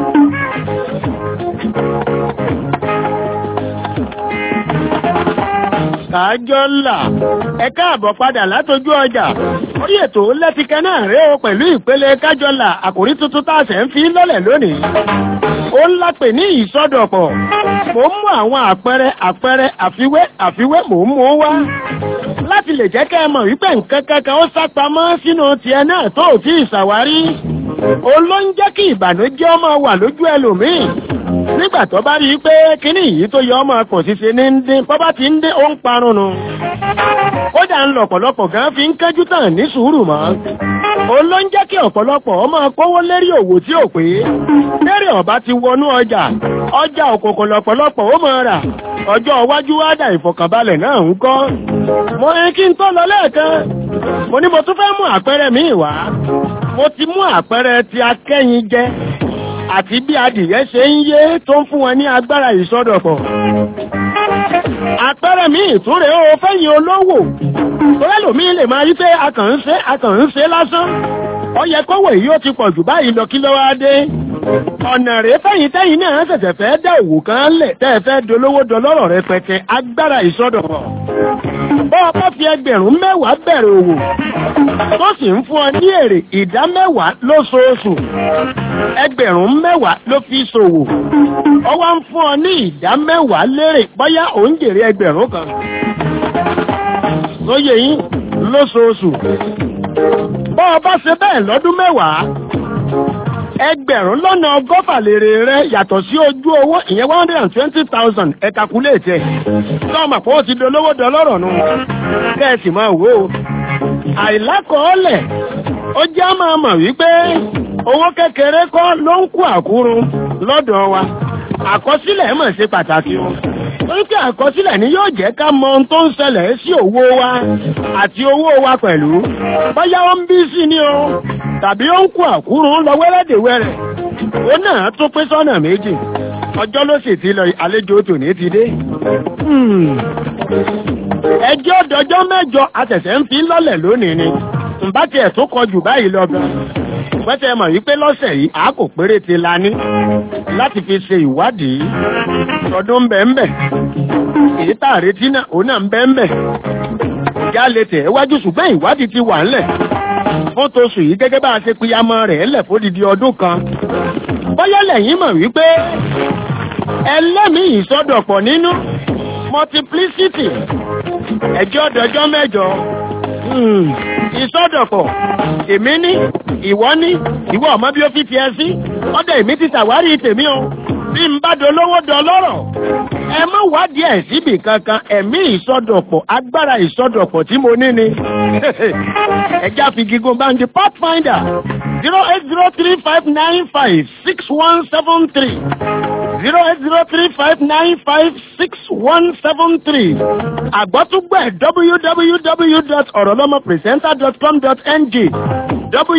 kájọ́là ẹ káàbọ̀ padà látojú ọjà orí ètò lẹ́tìkẹ́ náà rèé o pẹ̀lú ìpele kájọ́là àkòrí tuntun tá a ṣẹ̀ ń fi lọ́lẹ̀ lónìí ó ń lápè ní ìsọdọ̀pọ̀ mò ń mú àwọn àpẹẹrẹ àpẹẹrẹ àfiwé àfiwé mò ń mú wá láti lè jẹ́ kẹ́ ẹ mọ̀ wípé nǹkan kankan ó sápamọ́ sínú tiẹ̀ náà tó ò tí ì ṣàwárí òun ló ń jẹ́ kí ìbànújẹ́ ọmọ wà lójú ẹlòmíì nígbà tó bá rí i pé kíní yìí tó yọ ọmọ kò sí ṣe ní ń dín bọ́ bá ti ń dín ó ń parun nu kódà ń lọ ọ̀pọ̀lọpọ̀ gan fi ń kẹ́jú tàn ní sùúrù mọ́ òun ló ń jẹ́ kí ọ̀pọ̀lọpọ̀ ọmọ kówó lérí òwò tí ò pé lérí ọ̀bá ti wọnú ọjà ọjà òkòkò lọ̀pọ̀lọpọ̀ ó mọ̀ rà ọjọ́ iwájú wá dà ìfọ̀kànbalẹ̀ náà ń kọ́ mo ní kí n tó lọ lẹ́ẹ̀kan mo ní mo tún fẹ́ mú àpẹẹrẹ míì wá mo ti mú àpẹẹrẹ ti akẹ́yin jẹ àti bí adìyẹ ṣe ń yé tó ń fún wọn ní agbára ìsọdọ̀pọ̀. àpẹẹrẹ mi ìtúre ó fẹ́yìn olówó tọ́lẹ́lòmí lè máa rí pé akàn ń ṣe akàn ń ṣe lásán ó yẹ kówó yìí ó ti pọ̀ jù báyìí lọ kí ló wá dé ọ̀nà rèé fẹ́yìn tẹ́yìn náà ṣẹ̀ṣẹ̀ fẹ́ dá òwò kan lẹ̀ tẹ́ ẹ fẹ́ dolówó dọlọ́rọ̀ rẹpẹtẹ agbára ìsọdọ̀pọ̀ bọ́ ọ bá fi ẹgbẹ̀rún mẹ́wàá bẹ̀rẹ̀ òwò tó sì ń fún ọ ní èrè ìdá mẹ́wàá lóṣooṣù ẹgbẹ̀rún mẹ́wàá ló fi ṣòwò ọ wá ń fún ọ ní ìdá mẹ́wàá lérè bóyá ò ń jèrè ẹgbẹ̀rún kan lóye yín lóṣooṣù bọ́ ọ bá ṣe bẹ́ẹ̀ lọ́dún mẹ́wàá ẹgbẹ̀rún lọ́nà ọgọ́fà lèrè rẹ yàtọ̀ sí ojú owó ìyẹn one hundred and twenty thousand ẹ calculate ẹ̀ lọ́mọ pé ó ti dolówó dọlọ́rọ̀ nù kẹ́ẹ̀sì máa wò ó àìlákọọ́lẹ̀ ó já máa mọ̀ wípé owó kékeré kọ́ ló ń kú àkúrun lọ́dọ̀ wa àkọsílẹ̀ mọ̀ ṣe pàtàkì o torí pé àkọsílẹ̀ ni yóò jẹ́ ká mọ ohun tó ń ṣẹlẹ̀ sí owó wa àti owó wa pẹ̀lú bóyá ó ń bí sí ni o tàbí ó ń kú àkúrun lọ wẹ́rẹ́dẹ̀wẹ́rẹ́ ó náà tún pín sọ́nà méjì ọjọ́ ló sì ti lọ àlejò tòní ti dé ẹjọ́ dọjọ́ mẹ́jọ àtẹ̀sẹ̀ ń fi lọ́lẹ̀ lónìí ni ǹbá tiẹ̀ tó kọjù báyìí lọ gan pẹ́tẹ́ mọ̀ wípé lọ́sẹ̀ yìí a kò péré ti la ní láti fi ṣe ìwádìí ọdún ń bẹ̀ ń bẹ̀ èyí tá a retí náà òun náà ń bẹ̀ ń bẹ̀ ìjà lè tẹ̀ wájú ṣùgbọ́n ìwádìí ti wà ńlẹ̀ fún tóṣù yìí gẹ́gẹ́ bá a ṣe piyamọ́ rẹ̀ ńlẹ̀ fódìdí ọdún kan bóyá lẹ́yìn mọ̀ wípé ẹlẹ́mìí ìsọdọ̀pọ̀ nínú multiplicity ẹjọ́ dọjọ́ mẹ́jọ ìsọdọ̀pọ̀ èmi ní ìwọ ní ìwọ ọmọ bí ó fi tiẹ̀ sí ọdẹ èmi ti ṣàwárí tèmi o bí n bá dolówó dọlọ́rọ̀ ẹ má wádìí ẹ̀ síbì kankan ẹ̀mí ìsọdọ̀pọ̀ agbára ìsọdọ̀pọ̀ tí mo ní ni ẹjá fi gígùn bá ń di pathfinder zero eight zero three five nine five six one seven three zero eight zero three five nine five six one seven three àgbọ́túgbẹ̀ www.orolomopresenter.com.ng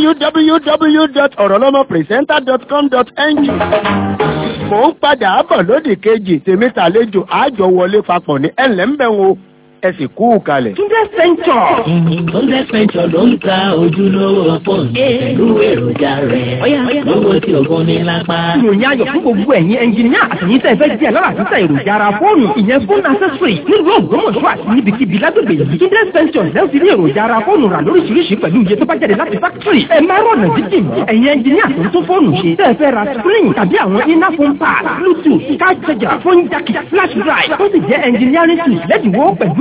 www.orolomopresenter.com.ng mò ń padà bọ̀ lódì kejì tèmi tàlejò àjọ wọlé papọ̀ ní ẹ̀lẹ́mbẹ̀wò ẹ sì kú kalẹ̀. Túndé Sẹ́ńtọ̀. Túndé Sẹ́ńtọ̀ ló ń ta ojúlówó fóònù pẹ̀lú èròjà rẹ̀. Lówó tí ògùn ní lápá. Ìròyìn ayọ̀ fún gbogbo ẹ̀yin ẹnjìníà àtẹ̀yìn tẹ̀ fẹ́ jẹ́ alára àtúntà èròjà ara fóònù. Ìyẹn fóònù accessory nílùú Ògbómọ̀ṣọ́ àti níbikíbi lágbègbè yìí. Túndé Sẹ́ńtọ̀ lẹ́wọ̀n ti rí èròjà ara fóònù rà lóríṣiríṣi pẹ̀lú iye tó bá jáde láti fákítírì. Ẹ máa rọ̀nà jíjìn mọ́. Ẹ̀yin ẹnjìníà tó ń tún fóònù ṣe. Tẹ́ fẹ́ ra screen tàbí àwọn iná phone pad, bluetooth, card charger, phone jack, flash drive. Tó sì jẹ́ engineering tools lẹ́dínwó pẹ̀lú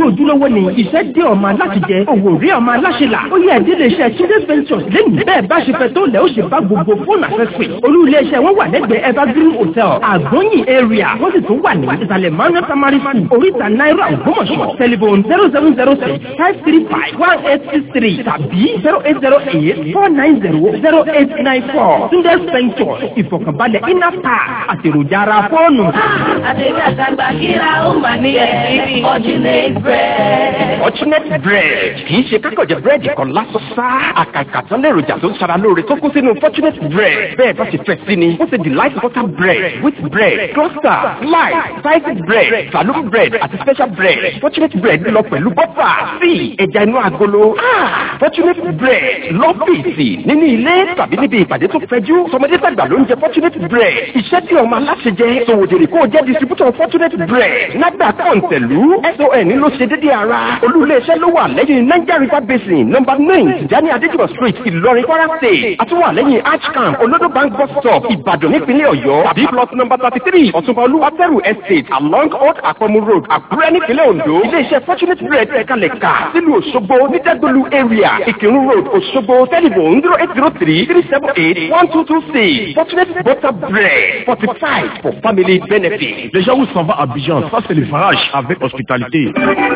ojúlówó ni iṣẹ́ dé ọmọ aláṣẹjẹ òwò rí ọmọ aláṣẹlà ó yẹ ìdílé iṣẹ́ Tunde Ventures lẹ́yìn bẹ́ẹ̀ bá ṣe fẹ́ tó lẹ̀ ó ṣe bá gbogbo fóònù àfẹ́fẹ́ olú ilé iṣẹ́ wọn wà lẹ́gbẹ̀ẹ́ Evergreen Hotel àgbóyìn area wọ́n sì tún wà ní ìsàlẹ̀ manuel primary school oríta náírà ògbómọ̀ṣọ́ telephone zero seven zero six five three five one eight six three tàbí zero eight zero eight four nine zero zero eight nine four Tunde Ventures ìfọ̀kànbalẹ̀ inapa àtèròjà ara fóònù. Àtẹ̀bí àtàgbà kíra ó mà ní ẹ̀rí Fortunate bread. Fortunate bread kì í ṣe kákọ̀jẹ̀ búrẹ́dì kan lásán sá. Àkàkà tán lèròjà tó ń ṣara lóore tó kún sínú Fortunate bread. Bẹ́ẹ̀ bá ṣe fẹ́ sí ni, ó ṣe delight butter bread, wheat bread, cluster, slice, sliced bread, saloon bread àti special bread. Fortunate bread lọ pẹ̀lú bọ́fà, tíì, ẹja inú agolo. Ah! Fortunate bread lọ́fíìsì nínú ilé tàbí níbi ìpàdé tó fẹjú. Tọmọdé tàgbà ló ń jẹ Fortunate bread. Iṣẹ́ tí ọmọ aláṣẹ jẹ, sòwòdèrè kó o jẹ́ distributor Fortunate bread. Nágbà kọ̀ǹtẹ̀lú, SON ló ṣe dédé ara. Olú-ilé-iṣẹ́ ló wà lẹ́yìn Niger River Basin, number nine, Tijani Adéjùmọ̀ street, Ìlọrin, Kwara state. Àtúwà lẹ́yìn Archcamp, Olodo Bank bus stop, Ìbàdàn nípínlẹ̀ Ọ̀yọ́. Tàbí plot number thirty three, Ọ̀túnba Olúwàtẹ́rù estate, along Old Àpọ̀mù road, Àkúrẹ́ nípínlẹ̀ Ondo. Ilé-iṣẹ́ Fortunate bread ẹ̀kalẹ̀ kà sílùú Òṣogbo ní Dẹ́gbẹ̀lú area, Ìkírun road, Òṣogbo, telephone zero eight zero three three seven eight one two two six. Fortunate butter bread, fortified for family benefit. Les gens où s'en va à Abidjan, ça c'est le farage avec hospitalité.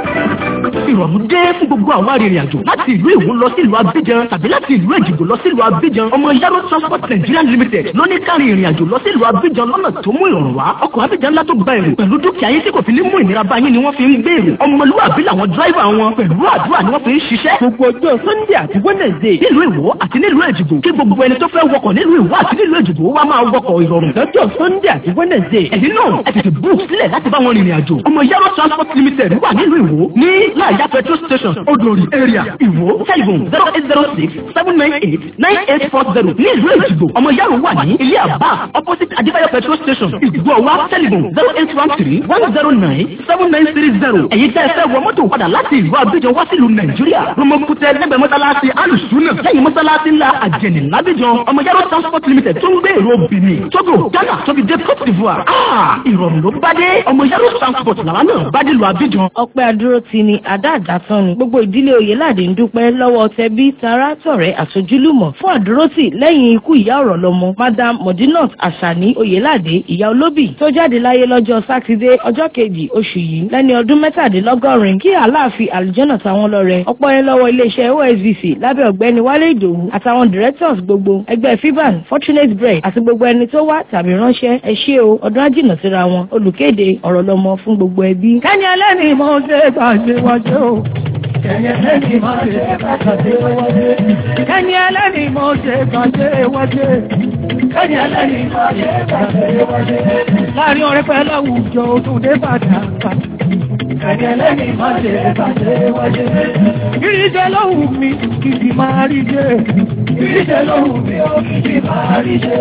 ìrọ̀rùn dé fún gbogbo àwọn arìnrìn-àjò láti ìlú Ìwó lọ sí ìlú Abidjan tàbí láti ìlú Èjìgbò lọ sí ìlú Abidjan ọmọ Yaro Transport Nigeria Limited ló ní kárí ìrìn-àjò lọ sí ìlú Abidjan lọ́nà tó mú ìrọ̀rùn wá ọkọ̀ Abidjan ńlá tó gba èrò pẹ̀lú dúkìá yín tí kò fi ní mú ìnira bá yín ni wọ́n fi ń gbé èrò ọmọlúwàbí làwọn dráìvà wọn pẹ̀lú àdúrà ni wọ́n fi ń ṣiṣẹ́ gbogbo ọjọ́ Sunday àti Wednesday nílùú Ìwó àti nílùú Èjìgbò kí gbogbo ẹni tó fẹ́ wọkọ̀ nílùú Ìwó àti nílùú Èjìgbò wá máa wọkọ̀ ìrọ̀rùn lọ́jọ́ Sunday àti Wednesday ẹ̀yin náà ẹ tètè book sílẹ̀ láti bá wọn rìnrìn àjò ọmọ Yaro Transport Limited wà nílùú Ìwó ní láàyà petrol station Odori area Ìwó telephone zero eight zero six seven nine eight nine eight four zero ní ìlú Èjìgbò ọmọ Yaro wà ní ilé àbá opposite Adébáyọ̀ petrol station Ìgbọ̀wá telephone zero eight one three one zero nine seven nine three zero èyí tẹ́ ẹ fẹ́ wọ mọ́tò padà láti ìlú Abidjan wá sílùú Nàìjíríà Romokutẹ lẹ́gbẹ̀ẹ́ mọ́sálásí alùsùnà lẹ́yìn mọ́sálásí ńlá àjẹnì lábíjan ọmọ Yaro transport limited tó ń gbé èrò Benin Togo Ghana tóbi dé Côte d'Ivoire ah ìrọ̀rùn ló bá dé ọmọ Yaro transport làwọn náà bá dé lu Abidjan. ọpẹ́ adúró ti ni àdá àdásán ni gbogbo ìdílé oyèládé ń dúpẹ́ lọ́wọ́ tẹbí tará tọ̀rẹ́ àtojúlùmọ̀ fún àdúrótì lẹ́yìn ikú ìyá ọ̀rọ̀ lọ́mọ madam modinot asani oyèládé ìyá olóbì tó jáde láyé lọ́jọ́ sátidé ọjọ́ kejì oṣù yìí lẹ́ni ọdún mẹ́tàdínlọ́gọ́rin kí aláàfin àlùjọ́nà táwọn lọ́rẹ ọpọ́ yẹn lọ́wọ́ iléeṣẹ́ osvc lábẹ́ ọ̀gbẹ́ni wálé ìdòwú àtàwọn directors gbogbo ẹgbẹ́ fiban fortunate bread àti gbogbo ẹni tó wá tàbí ránṣẹ́ ẹ ṣé o ọdún ájìnà síra wọn olùkéde ọ̀rọ̀ lọ́mọ fún gbogbo ẹbí. kẹ́ni ẹlẹ́ni mo ṣe gbàgbé wájú o. Kẹ́ni ẹlẹ́ni mo ṣe gbàgbé wájú. Kẹ́ni ẹlẹ́ni mo ṣe gbàgbé wájú. Kẹ́ni ẹlẹ́ni mo ṣe gbàgbé wájú. Láàrin ọ̀rẹ́ pẹ̀lú àwùjọ òtún dé bàtà. Kẹ́ni ẹlẹ́ni mo ṣe gbàgbé wájú. Ìrìjẹ lóhùn mi kìkì máa rí jẹ. Ìrìjẹ lóhùn mi ó kìkì máa rí jẹ.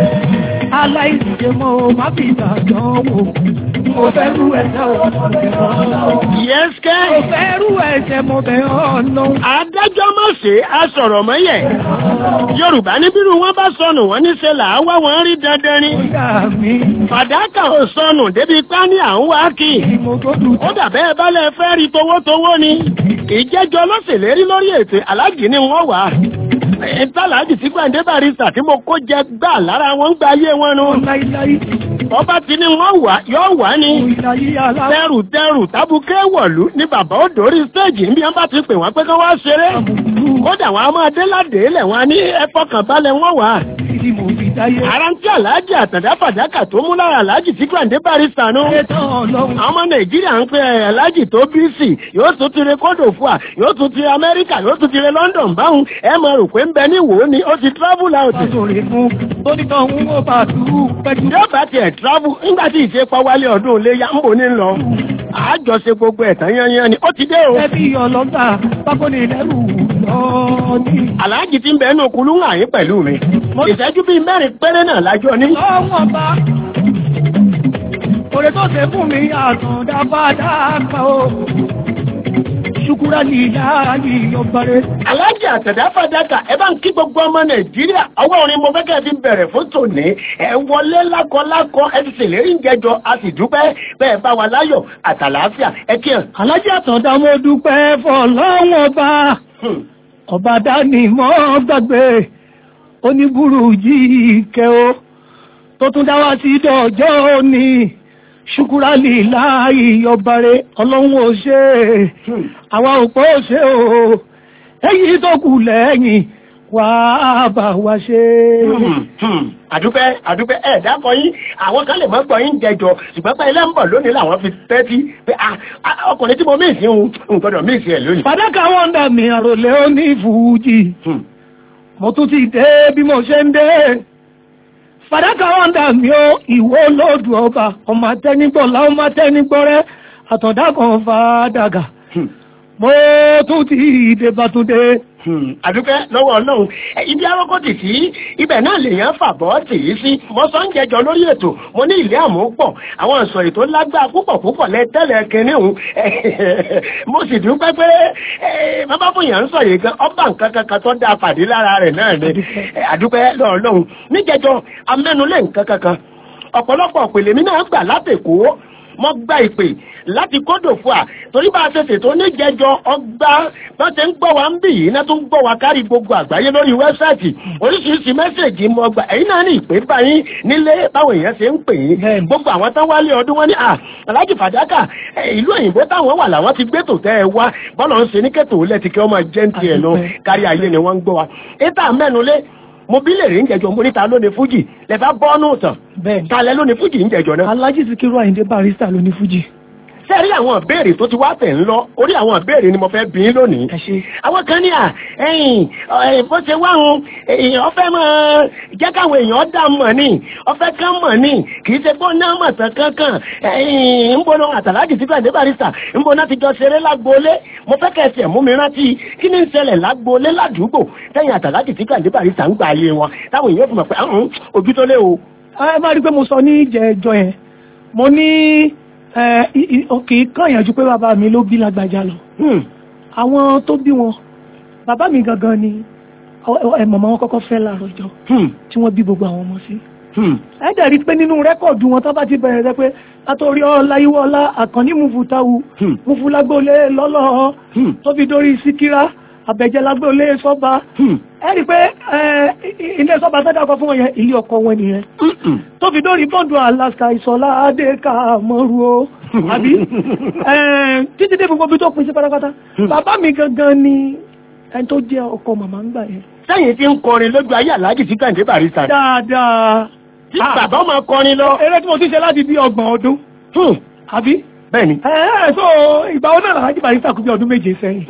Aláìsíjẹ mo má fi ìtàjọ́ wò. Mo fẹ́ rú ẹ̀sẹ̀ ọmọ mi ọ̀nà. Yes, kẹ́. Mo fẹ́ rú ẹ̀sẹ̀ mo bẹ̀ ọ̀nà. Adájọ́ má ṣe aṣọ̀rọ̀ mọ́yẹ̀. Yorùbá ní bírú wọn bá sọnù wọn níṣẹ́ là á wá wọn rí dandan ni. Fàdákà ò sọnù débi pá ní à ń wá kì í. Ó dàbẹ́ balẹ̀ fẹ́ rí towótowó ni. Ìjẹ́jọ́ ló ṣèlérí lórí ètò aláàjì ni wọ́n wà. Ìtàlájì tí Gbàǹdé Barrister tí mo kó jẹ gbà lára wọn gbà ayé wọn nu. Ọba ti ní wọ́n wà yóò wà ní. Tẹrù tẹrù tábùkẹ́ wọ̀lú ní bàbá ó dórí stéèjì níbi wọn bá ti pè wọ́n pé kí wọ́n ṣeré. Kódà wọn a máa dé ládé lẹ̀ wọn ní ẹ̀fọ́ kan balẹ̀ wọ́n wà. Ara ń tí Àlájì Àtàndá Fàdákà tó mú lára Àlájì tí Gbàǹdé Barrister nú. Àwọn ọmọ Nàìjíríà ń pe Àlájì tó bíìsì yóò tún ti re kódò fún wa yóò tún ti Amẹ́ríkà yóò tún ti re London báwọn ẹ máa rò pé ń bẹ ní Ìwó ni ó ti travel out. Yóò bá tiẹ̀ travel nígbà tí ìṣe pa wálé ọdún ilé yá ń bò ní lọ. Àjọṣe gbogbo ẹ̀tàn yányán ni ó ti dé o. Ẹbí ọlọ́gbà pákó ní lẹ́rù lọ ní. Àlájì ti ń bẹ ẹnu kulú ń àyín pẹ̀lú mi. Ìṣẹ́jú bíi mẹ́rin péré náà lájọ ní. Ọwọ́n bá òrè tó ṣe fún mi àtúndá bá dáàpá o. ṣukura ní ìdáyé ọgbàre. alájà àtẹ̀dá fàdákà ẹ bá ń kí gbogbo ọmọ nàìjíríà ọwọ́ orin mo fẹ́ kẹ́ ẹ fi bẹ̀rẹ̀ fún tòní ẹ wọlé lákọlákọ ẹ ti ṣèlérí ń jẹjọ a sì dúpẹ́ bẹ́ẹ̀ bá wa láyọ̀ àtàlàáfíà ẹ kí hàn. alájà àtọ̀dá mo dúpẹ́ fọlọ́wọ́n ọba ọba dání mọ́ gbàgbé oníbùrù yìí kẹ́ o tó tún dá wá sí dọ̀jọ́ òní ṣùkúrà líláì ọbàrẹ ọlọ́run ò ṣe àwa òpó ò ṣe o èyí tó kù lẹ́yìn wà á bá wa ṣe. àdúpẹ́ àdúpẹ́ ẹ̀ dákọ̀ yín àwọn kan lè mọ́ gbọ́ yín jẹjọ ṣùgbọ́n pé ilé ń bọ̀ lónìí làwọn fi tẹ́tí pé ọkùnrin tí mo mí ìsìn ń gbọ́dọ̀ mí ìsìn ẹ̀ lónìí. fàdákà wọn dà mí àròlé oní fújì mo tún ti dé bí mo ṣe ń dé fàdákà wọn dà mí ó ìwó lóòdù ọba ọmọ atẹnigbọlá ọmọ atẹnigbọrẹ àtọ̀dá kan fàdákà mo tún ti dé bàtúndé. àdúpẹ́ lọ́wọ́ ọlọ́run ibi arọ́kọ́ tì sí ibẹ̀ náà lèèyàn fàbọ́ tì í sí mo sọ ń jẹjọ lórí ètò mo ní ilé àmú pọ̀ àwọn ìsọ̀rì tó lágbára púpọ̀ púpọ̀ lẹ́tẹ̀lẹ̀ kínní òun mo sì dúpẹ́ pé bàbá fòyàn ń sọ yìí gan ọba nǹkan kankan tó dáa pàdé lára rẹ̀ náà ni àdúpẹ́ lọ́wọ́ ọlọ́run níjẹjọ amẹ́nulẹ̀ nǹkan kankan ọ̀pọ̀lọpọ̀ òpèlè mi náà gbà látẹ̀kọ́ mo gba ìpè láti kódò fún à torí bá a ṣe ṣètò oníjẹjọ ọgbà bá ṣe ń gbọ́ wa ń bì yìí náà tún gbọ́ wa kárí gbogbo àgbáyé lórí wẹ́bsáìtì oríṣiríṣi mẹ́sẹ̀gì mo gbà ẹ̀yin náà ní ìpè báyìí nílé báwọn èèyàn ṣe ń pè yín gbogbo àwọn tán wálé ọdún wọn ní à alájì fàdákà ìlú òyìnbó táwọn wà làwọn ti gbé tòtẹ́ ẹ wá bọ́lọ̀ ń ṣe ní kẹ́tò lẹ́tì kí wọ́n máa jẹ́ ń tiẹ̀ lọ kárí ayé ni wọ́n ń gbọ́ wa ètò àmẹ́nulé mo bí lè rí ń jẹjọ mo níta lónìí fújì lẹfà bọ́ọ̀nù tàn bẹ́ẹ̀ talẹ lónìí fújì ń jẹjọ náà. alájí Síkírù Àyìndé Barrister ló ní fújì. sẹ́ẹ̀rí àwọn ìbéèrè tó ti wá tẹ̀ ń lọ orí àwọn ìbéèrè ni mo fẹ́ bí lónìí. àwọn kan ní à ẹ̀yìn bó ṣe wá hun èèyàn fẹ́ mọ̀ jẹ́ káwọn èèyàn dá mọ̀ ní ọfẹ́ kan mọ̀ ní kì í ṣe pé ó ná mọ̀ tán kankan ẹ̀yìn ń bọ́ lọ àtàlájì Síkírù Àyìndé Barrister ń bọ́ náà ti jọ ṣeré lágboolé mo fẹ́ kẹ́ ẹsẹ̀ mú mi rántí kí ni ń ṣẹlẹ̀ lágboolé ládùúgbò tẹ̀yìn àtàlájì Síkírù Àyìndé Barrister ń gba ayé wọn táwọn èèyàn fi mọ̀ pé ojú tó lé o. ẹ má rí i pé mo sọ ní ìjẹjọ yẹn mo ní kì í kàn yànjú pé bàbá mi ló bí lágbájá lọ àwọn tó bí wọn bàbá mi gangan ni màmá wọn kọ́kọ́ fẹ́ láàárọ̀ ọjọ́ tí wọ́n bí gbogbo àwọn ọmọ sí ẹ dẹ̀ rí pé nínú rẹ́kọ̀dù wọn tó bá ti bẹ̀rẹ̀ rẹ pé látòrí ọláyíwọ́lá àkànní mufutawu mufulagbólé lọ́lọ́ tó fi dórí síkírá àbẹ̀jẹ́ lágbólé sọ́ba ẹ rí pé ilé sọ́ba tó dákọ̀ fún wọn yẹn ilé ọkọ wọn nìyẹn tó fi dórí bọ́ǹdù alaska ìsọ̀lá adéka mọ́rú o àbí títí dé gbogbo bí tó pín sí pátápátá bàbá mi gangan ni ẹni tó jẹ́ ọkọ màmá ń gbà yẹn. sẹ́yìn tí ń kọrin lójú ayé aláàjì Síkírù Àyìndé Barrister. dáadáa. tí bàbá máa kọrin lọ. eré tí mo ti ṣe láti bí ọgbọ̀n ọdún. àbí. bẹ́ẹ̀ni. ẹ ẹ so ìgbà wo náà aláàjì Barrister kú bí ọdún méje sẹ́yìn.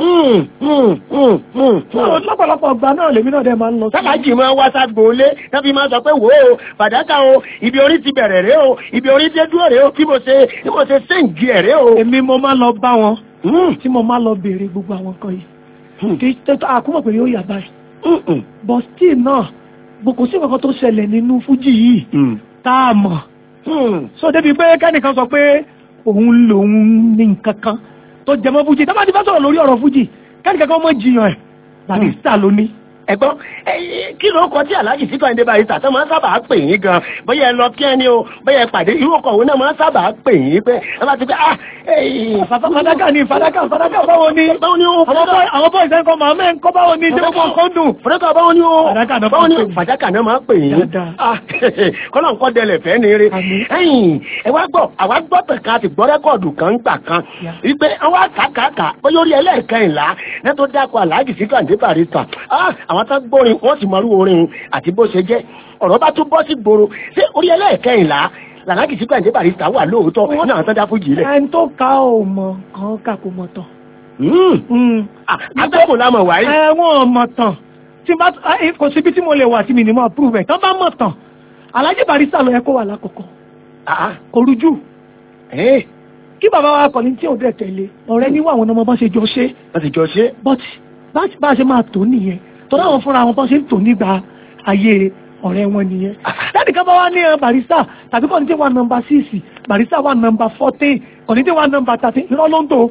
lọ́pọ̀lọpọ̀ ọgbà náà lèmi náà dẹ̀ máa ń lọ sí. sábàjì máa wá ságboolé tábí máa sọ pé wò ó fàdákà o ibi orí ti bẹ̀rẹ̀ rẹ o ibi orí dé dúró rẹ o bí mo ṣe bí mo ṣe séǹgì ẹ̀ rẹ o. èmi mo máa lọ bá wọn tí mo máa lọ béèrè gbogbo àwọn nǹkan yìí kì í tẹ́tọ́ àkúmọ̀ pé yóò yà báyìí. but still náà kò sí nǹkan tó ṣẹlẹ̀ nínú fújì yìí tá a mọ̀. so débi pé kẹ́nìkan sọ pé òun lòun ní nǹkan kan tó jẹmọ́ fújì tá a bá ti fẹ́ sọ̀rọ̀ lórí ọ̀rọ̀ fújì kẹ́nìkan kan mọ̀ jiyàn ẹ̀ Barrister ló ní ẹ̀gbọ́n kí ló kọ tí aláàjì Síkírù Àyìndé Barrister tó máa ń sábà pè yín gan bóyá ẹ lọ kí ẹni o bóyá ẹ pàdé irú ọkọ̀ òun náà máa ń sábà pè yín pé ẹ bá ti pé ah fàdákà ni fàdákà fàdákà báwo ni báwo ni o àwọn bọ́ ìsẹ́ nǹkan màmá ẹ̀ ń kọ́ báwo ni ìjọba nǹkan dùn. fàdákà báwo ni o báwo ni fàdákà náà máa pè yín kọ́lọ̀ nǹkan dẹlẹ̀ fẹ́ ni eré ẹ̀yìn ẹ wá gbọ́ àwa gbọ́ tẹ̀ka ti gbọ́ rẹ́kọ̀dù kan gbà kan wípé àwa kàkàkà bóyá orí ẹlẹ́ẹ̀kẹ́yìnlá náà tó dákọ̀ aláàjì Síkírù Àyìndé Barrister àwọn tó gbórin wọ́n sì mọrú orin àti bó ṣe jẹ́ ọ̀rọ̀ bá tún bọ́ sí gbòòrò ṣé orí ẹlẹ́ẹ̀kẹ́yìnlá làlákì Síkírù Àyìndé Barrister wà lóòótọ́ náà tó dá fújì lẹ̀. ẹni tó ka ò mọ̀ kan kà kò mọ̀ tán. atẹ́kùn lámọ̀ wáyé. ẹ̀wọ̀n mọ̀ tán tí bá kò síbi tí mo lè wà tí mi ní mọ̀ prove ẹ̀ tán bá mọ̀ tán Alhaji Barrister ló yẹ kó wà lákòókò kò rújú kí bàbá wa kọ̀ ní tí ò dẹ̀ tẹ̀lé ọ̀rẹ́ níwọ̀ àwọn ọmọ bá ṣe jọ ṣe. bá ṣe jọ ṣe. but bá a ṣe máa tó nìyẹn tọ́lá àwọn fúnra wọn bọ́n ṣe ń tò nígbà ayé ọ̀rẹ́ wọn nìyẹn. láti ká bá wá ní Barrister tàbí kọ́ni tí wà nọmba six Barrister wà nọmba fourteen kọ́ni tí wà nọmba thirteen irọ́ ló ń tò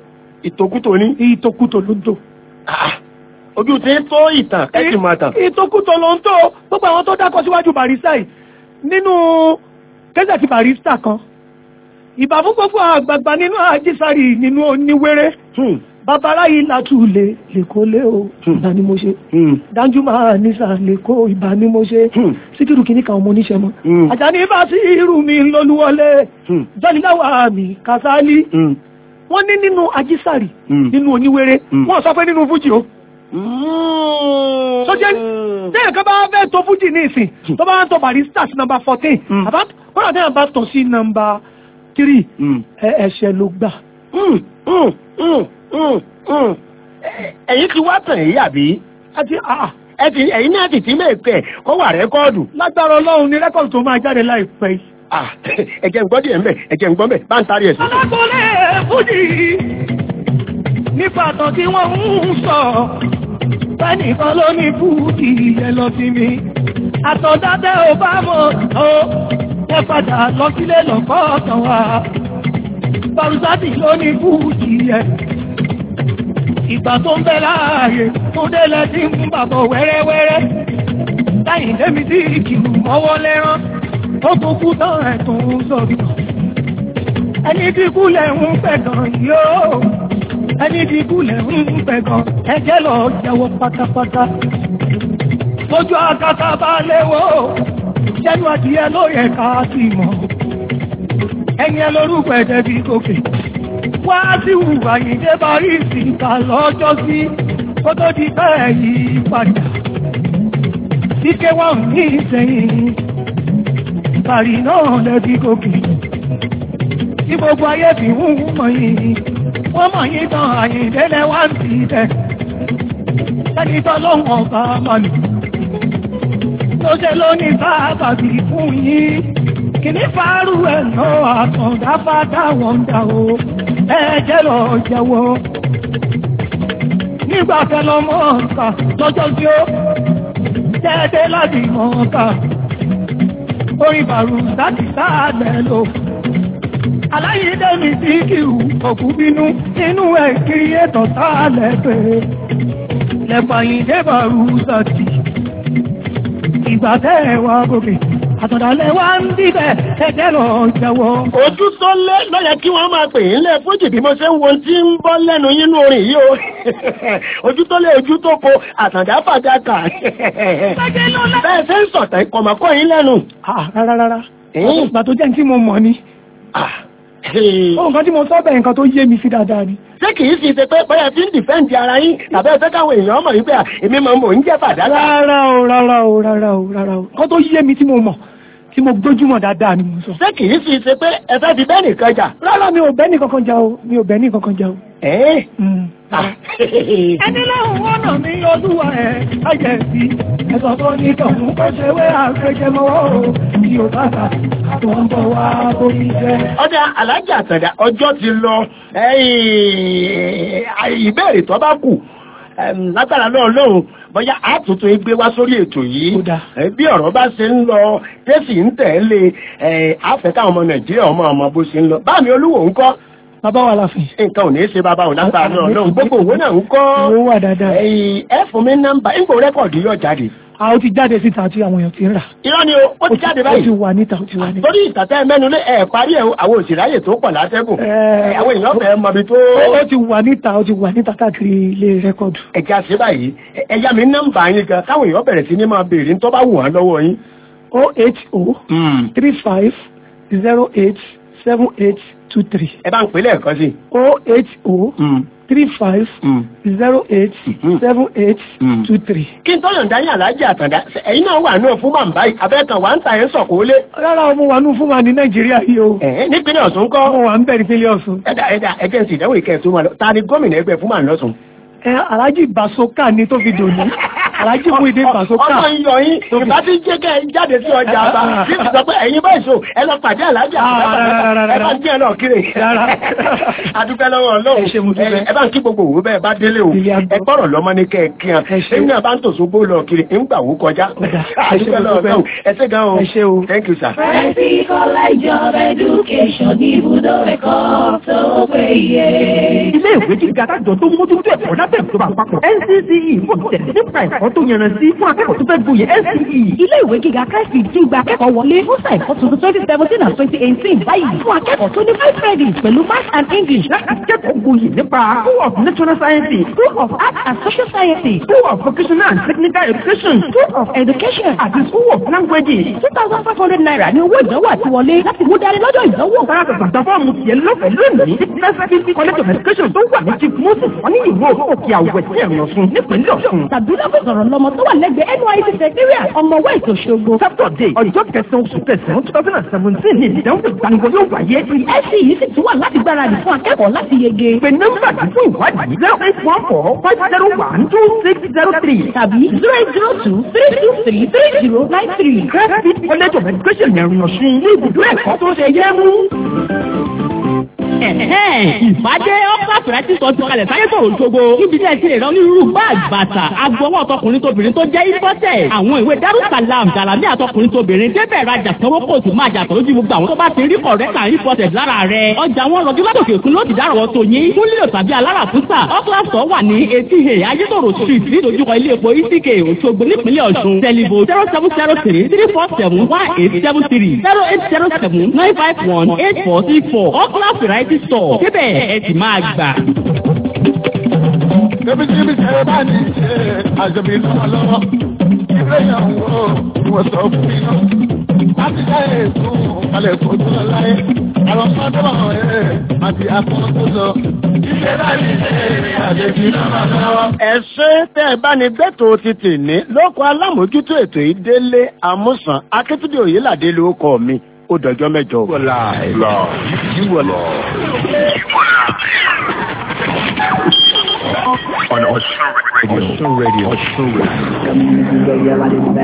ìtòkútò ní. ìtòkútò ló ń tò. ojú ti ń tó ìtàn ẹ sì máa tàn. ìtòkútò ló ń tò gbogbo àwọn tó dákọ síwájú barista yìí nínú kẹsẹ̀tì barista kan ìbà fún gbogbo àgbààgbà nínú àjísàrí nínú oníwéré babalá yìí látúlẹ̀ lẹ́kọ́ lé o ìbá ni mo ṣe dájú máa nísà lẹ́kọ́ ìbá ni mo ṣe síkírù kìíní kan ọmọ oníṣẹ́ mọ́ àjàní bá sí irú mi lólúwọlé jọ́niláwà mi kásálí wọ́n ní nínú àjísàrí nínú oníwéré wọ́n sọ pé nínú fújì o sọjẹ́ tẹ́yẹ̀ kan bá fẹ́ tó fújì ní ìsìn tó bá ń tọ́ barista sí nọmba fourteen àbá kọ́nà tẹ́yẹ̀ bá tọ̀ sí nọmba three ẹ̀ṣẹ̀ ló gbà. ẹ̀yin ti wá tàn yìí àbí. àti ẹ ti ẹ̀yin náà ti ti mẹ́ẹ̀kẹ́ kó wà rẹ́kọ́ọ̀dù. lágbára ọlọ́run ní rẹ́kọ̀dù tó máa jáde láìpẹ́ yìí. ẹ̀jẹ̀ ń gbọ́ díẹ̀ mbẹ̀ ẹ̀jẹ̀ ń gbọ́ mbẹ̀ bá ń tarí ẹ̀ sí. alákòólé fújì nípa àtọ̀ tí wọ́n ń sọ fẹ́nìkan ló ní fújì ẹ lọ sí mi àtọ̀dájẹ́ ò bá mọ̀ ọ́ ẹ padà lọ sílé lọ́kọ́ ọ̀tàn wa barusati ló ní fújì ẹ ìgbà tó ń bẹ láàyè tó délẹ̀ tí ń bàbọ̀ wẹ́rẹ́wẹ́rẹ́ táyìn débi tí ìkìlù mọ́wọ́ lẹ́rán ó tó kú tán ẹ̀ tó ń sọ̀rọ̀ ẹni tí kú lẹ̀ ń pẹ̀ gan yóò ẹni tí kú lẹ̀ ń pẹ̀ gan ẹjẹ́ lọ jẹ́wọ́ pátápátá lójú akátá bá léwó jẹ́nu adìyẹ ló yẹ ká sí mọ́ ẹ̀yìn lórúkọ ẹ̀dẹ́ bí gòkè wá sí ìwà ìdé bá rí ìsìnkà lọ́jọ́ sí kó tó di bẹ́ẹ̀ yìí padà ike wọn ní ìsẹ̀yìn bàrí náà lẹ́bí gòkè tí gbogbo ayé fi ń mọ̀ yìí wọ́n mọ̀ yìí tán àyìndélẹ̀ wá ń ti tẹ̀ ẹni tọ́ ló ń ọ̀gá mọ̀lù ló ṣe ló ní sábàbí fún yín kìíní fàárù ẹ̀ náà àtọ̀dá fàdá wọn dà o ẹ̀jẹ̀ lọ jẹ́wọ́ nígbà tẹ́lọ mọ́ ọ̀ǹkà lọ́jọ́ tí ó jẹ́ẹ́dẹ́ láti mọ́ ọ̀ǹkà orin bàrù láti sáàlẹ̀ lò aláyédè mi sí kìrù òkú bínú nínú ẹ̀ kiri ètò sáàlẹ̀ pé lẹ́pàyìndé bàrù sàtì ìgbà tẹ́ ẹ̀ wá gòkè àtọ̀dálẹ̀ wá ń bíbẹ̀ ẹ̀jẹ̀ lọ jẹ́wọ́. ojú tó lé lọ́yẹ kí wọ́n máa pè é lẹ́ fújì bí mo ṣe ń wo tí ń bọ́ lẹ́nu yínú orin yìí o ojú tó lé ojú tó ko àtàndá fàdákà bẹ́ẹ̀ ṣe ń sọ̀tà ìkọ̀mọ̀kọ́ yín lẹ́nu. rárá rárá ìgbà tó jẹ́ tí mo mọ̀ ni ohun kan tí mo sọ bẹ́ẹ̀ nǹkan tó yé mi sí dáadáa ni. ṣé kì í sì ṣe pé bóyá tí ń dìfẹ́ǹdì ara yín tàbí ẹ fẹ́ káwọn èèyàn mọ̀ wípé èmi máa mò ń jẹ́ fàdákà. rárá o rárá o rárá o rárá o nǹkan tó yé mi tí mo mọ̀ tí mo gbójúmọ̀ dáadáa ni mo sọ. ṣé kì í sì ṣe pé ẹ fẹ́ fi bẹ́ẹ̀ nìkan jà. rárá mi ò bẹ́ẹ̀ ní kankan jà o mi ò bẹ́ẹ̀ ní kankan jà o. ẹ́ẹ́ ẹni lẹ́hùn ọ̀nà mi olúwa ẹ̀ ayẹ̀ sí ẹ̀sọ̀ tó ní tọ̀hún kó ṣe wé àgbẹ̀jẹmọ́wọ́ o tí o bá ta tó ń bọ̀ wá bóyí jẹ́. ọjà alájà àtàdá ọjọ́ ti lọ ìbéèrè tó bá kù lágbára náà lóhun bóyá àtúntò igbe wá sórí ètò yìí bí ọ̀rọ̀ bá ṣe ń lọ tẹ́sì ń tẹ̀lé àfẹ́ká ọmọ nàìjíríà ọmọ ọmọ bó ṣe ń lọ báàmì olúwo ń kọ́ bàbá wa láàfin. nǹkan ò ní í ṣe bàbá òun lágbára náà lóhun gbogbo òwe náà ń kọ́ owó wà dáadáa. ẹ fún mi nọ́mbà ńgbò rẹ́kọ̀dì yóò jáde. a ó ti jáde síta tí àwọn èèyàn ti ń rà. irọ́ ni o ó ti jáde báyìí. ó ti wà níta ó ti wà níta. torí ìtàtẹ́ mẹ́nu lé ẹ̀ parí ẹ̀ àwọn òṣìráyè tó pọ̀ látẹ́gùn. àwọn èèyàn fẹ́ mọbi tó. ó ti wà níta ó ti wà níta káàkiri ilé rẹ́kọ̀dù. ẹ̀já ṣe báyìí ẹ̀yà mi nọ́mbà yín gan káwọn èèyàn bẹ̀rẹ̀ sí ní máa béèrè tó bá wù wọ́n lọ́wọ́ yín. o eight o three five zero eight seven eight two three. ẹ bá ń pè lẹ́ẹ̀kan sí. o eight o three five zero eight seven eight two three. kí n tó yọ̀ǹda yín aláàjì àtàndá ẹ̀yin náà wà náà fún màmá yìí abẹ́ẹ̀kan wà ń ta ẹ̀ ń sọ̀kò lé. rárá mo wà nù fún wa ní nàìjíríà yìí o. nípínlẹ̀ ọ̀ṣun kọ́. mo wà ń bẹ̀ nípínlẹ̀ ọ̀ṣun. ẹ̀dá ẹ̀dá ẹ̀jẹ̀ ń sì ìdánwò ìkẹ́ tó máa lọ ta ni gómìnà ẹgbẹ́ fún màá lọ́sùn. ẹ aláàjì basoka ni tó fi dòní aláàjì mú ìdí basoka. ọmọ iyọ̀ yín ìbá ti jẹ́ kẹ́ ẹ jáde sí ọjà àbá tí ti sọ pé ẹ̀yin bá ìṣó ẹ lọ pàdé aláàjì àtàndá ẹ bá ń jẹ́ náà kiri. adúpẹ́ lọ́wọ́ ọlọ́run ẹ bá ń kí gbogbo òwú bẹ́ẹ̀ bá délé o ẹ gbọ́rọ̀ lọ́mọ ní kẹ́ ẹ kí hàn èmi náà bá ń tòṣó bó lọ kiri ń gbà wó kọjá adúpẹ́ lọ́wọ́ ọlọ́run ẹ ṣé gan o thank you sir. Fẹ́sí College of Education ní ibùdó ẹ̀kọ́ tó péye. ilé ìwé gíga kájọ tó mójútó ẹ̀kọ́ lábẹ́ ìjọba àpapọ̀ NCCE fò tẹ̀lé nípa ẹ̀kọ́ tó yanrantí fún akẹ́kọ̀ọ́ tó fẹ́ gboyè NCE. ilé ìwé gíga káìsì tún gba akẹ́kọ̀ọ́ wọlé fún sáà ẹ̀kọ́ tuntun twenty seventeen and twenty eighteen báyìí fún akẹ́kọ̀ọ́ tó ní five credits pẹ̀lú math and english láti kẹ́kọ̀ọ́ gboyè nípa school of natural sciences school of art and social sciences school of vocational and technical education school of education àti school of languages. two thousand five hundred naira ní owó ìdánwò àti wọlé láti mú dání lọ́jọ́ ìdánwò. Sára tàtà fọ́ọ̀mù tiẹ̀ lọ́fẹ̀ẹ́ lónìí. University College of Education tó wà ní Chief Moses wọ́n ní ìwé òkè àwẹ̀ sí ẹ̀rọ Ọ̀ṣun nípínlẹ̀ Ọ̀ṣun. tàbí lọ́fẹ̀ẹ́ sọ̀rọ̀ lọ́mọ tó wà lẹ́gbẹ̀ẹ́ NYSC secretariat ọmọ west Òṣogbo. Saturday ọjọ́ kẹsàn-án oṣù kẹsàn-án two thousand and seventeen ní ìdánwò ìgbaniwọlé yóò wáyé. ẹ̀sì yìí sì tún wà láti gbáradì fún akẹ́kọ̀ọ́ láti yege. Pè nọ́mbà yìí fún ìwádìí zero eight one four five zero one two six zero three tàbí zero eight zero two three two three three zero nine three. Graduate College of Education ẹ̀rìn Ọ̀ṣun ní ibùdó ẹ̀kọ́ tó ṣe yẹ mú. ìfàdé ọ́pá fìrẹ́tì sọ ti kalẹ̀ sáyé sọ̀rọ̀ òṣogbo níbi tí ẹ ti lè rán onírúurú báàgì bàtà agbọwọ́ ọtọkùnrin tóbìnrin tó jẹ́ ìfọ́tẹ̀ àwọn ìwé darussalam jalami àtọkùnrin tóbìnrin débẹ̀ rajà sanwó kò sì máa jà tọ́jú gbogbo àwọn tó bá ti rí kọ̀rẹ́tà ìfọ́tẹ̀ lára rẹ̀ ọjà wọn rọjú látòkè òkun ló ti dárọ̀wọ́ tó yín fún lílo tàbí alára fúsà ọ́kílàsọ̀ wà ní etí he ayétòrò street nídojúkọ ilé epo itk òṣogbo nípínlẹ̀ ọ̀ṣun tẹlifo zero seven zero three three four seven one eight seven three zero eight zero seven nine five one eight four six four ọ́kílà variety store débẹ̀ ẹ ti máa gbà. Kébí kíbi tẹ bá ní ṣe àjọbí lọ́wọ́ lọ́wọ́. Ilé ìyàwó wọ́n sọ fún mi náà. Láti dá èso kalẹ̀ kó tó lọ láyé. Àwọn ọmọdé wà ẹ̀ àti akọ́n tó lọ. Ilé bá ní ṣe àjọbí lọ́wọ́ lọ́wọ́. ẹ ṣe tẹ́ ẹ bá ní gbẹ́tò ti tì ní lóko alámòójútó ètò yìí délé àmúsàn akíntúndé òyìnládé ló kọ mi ó dọjọ́ mẹ́jọ. on Osun Radio. Osun Radio.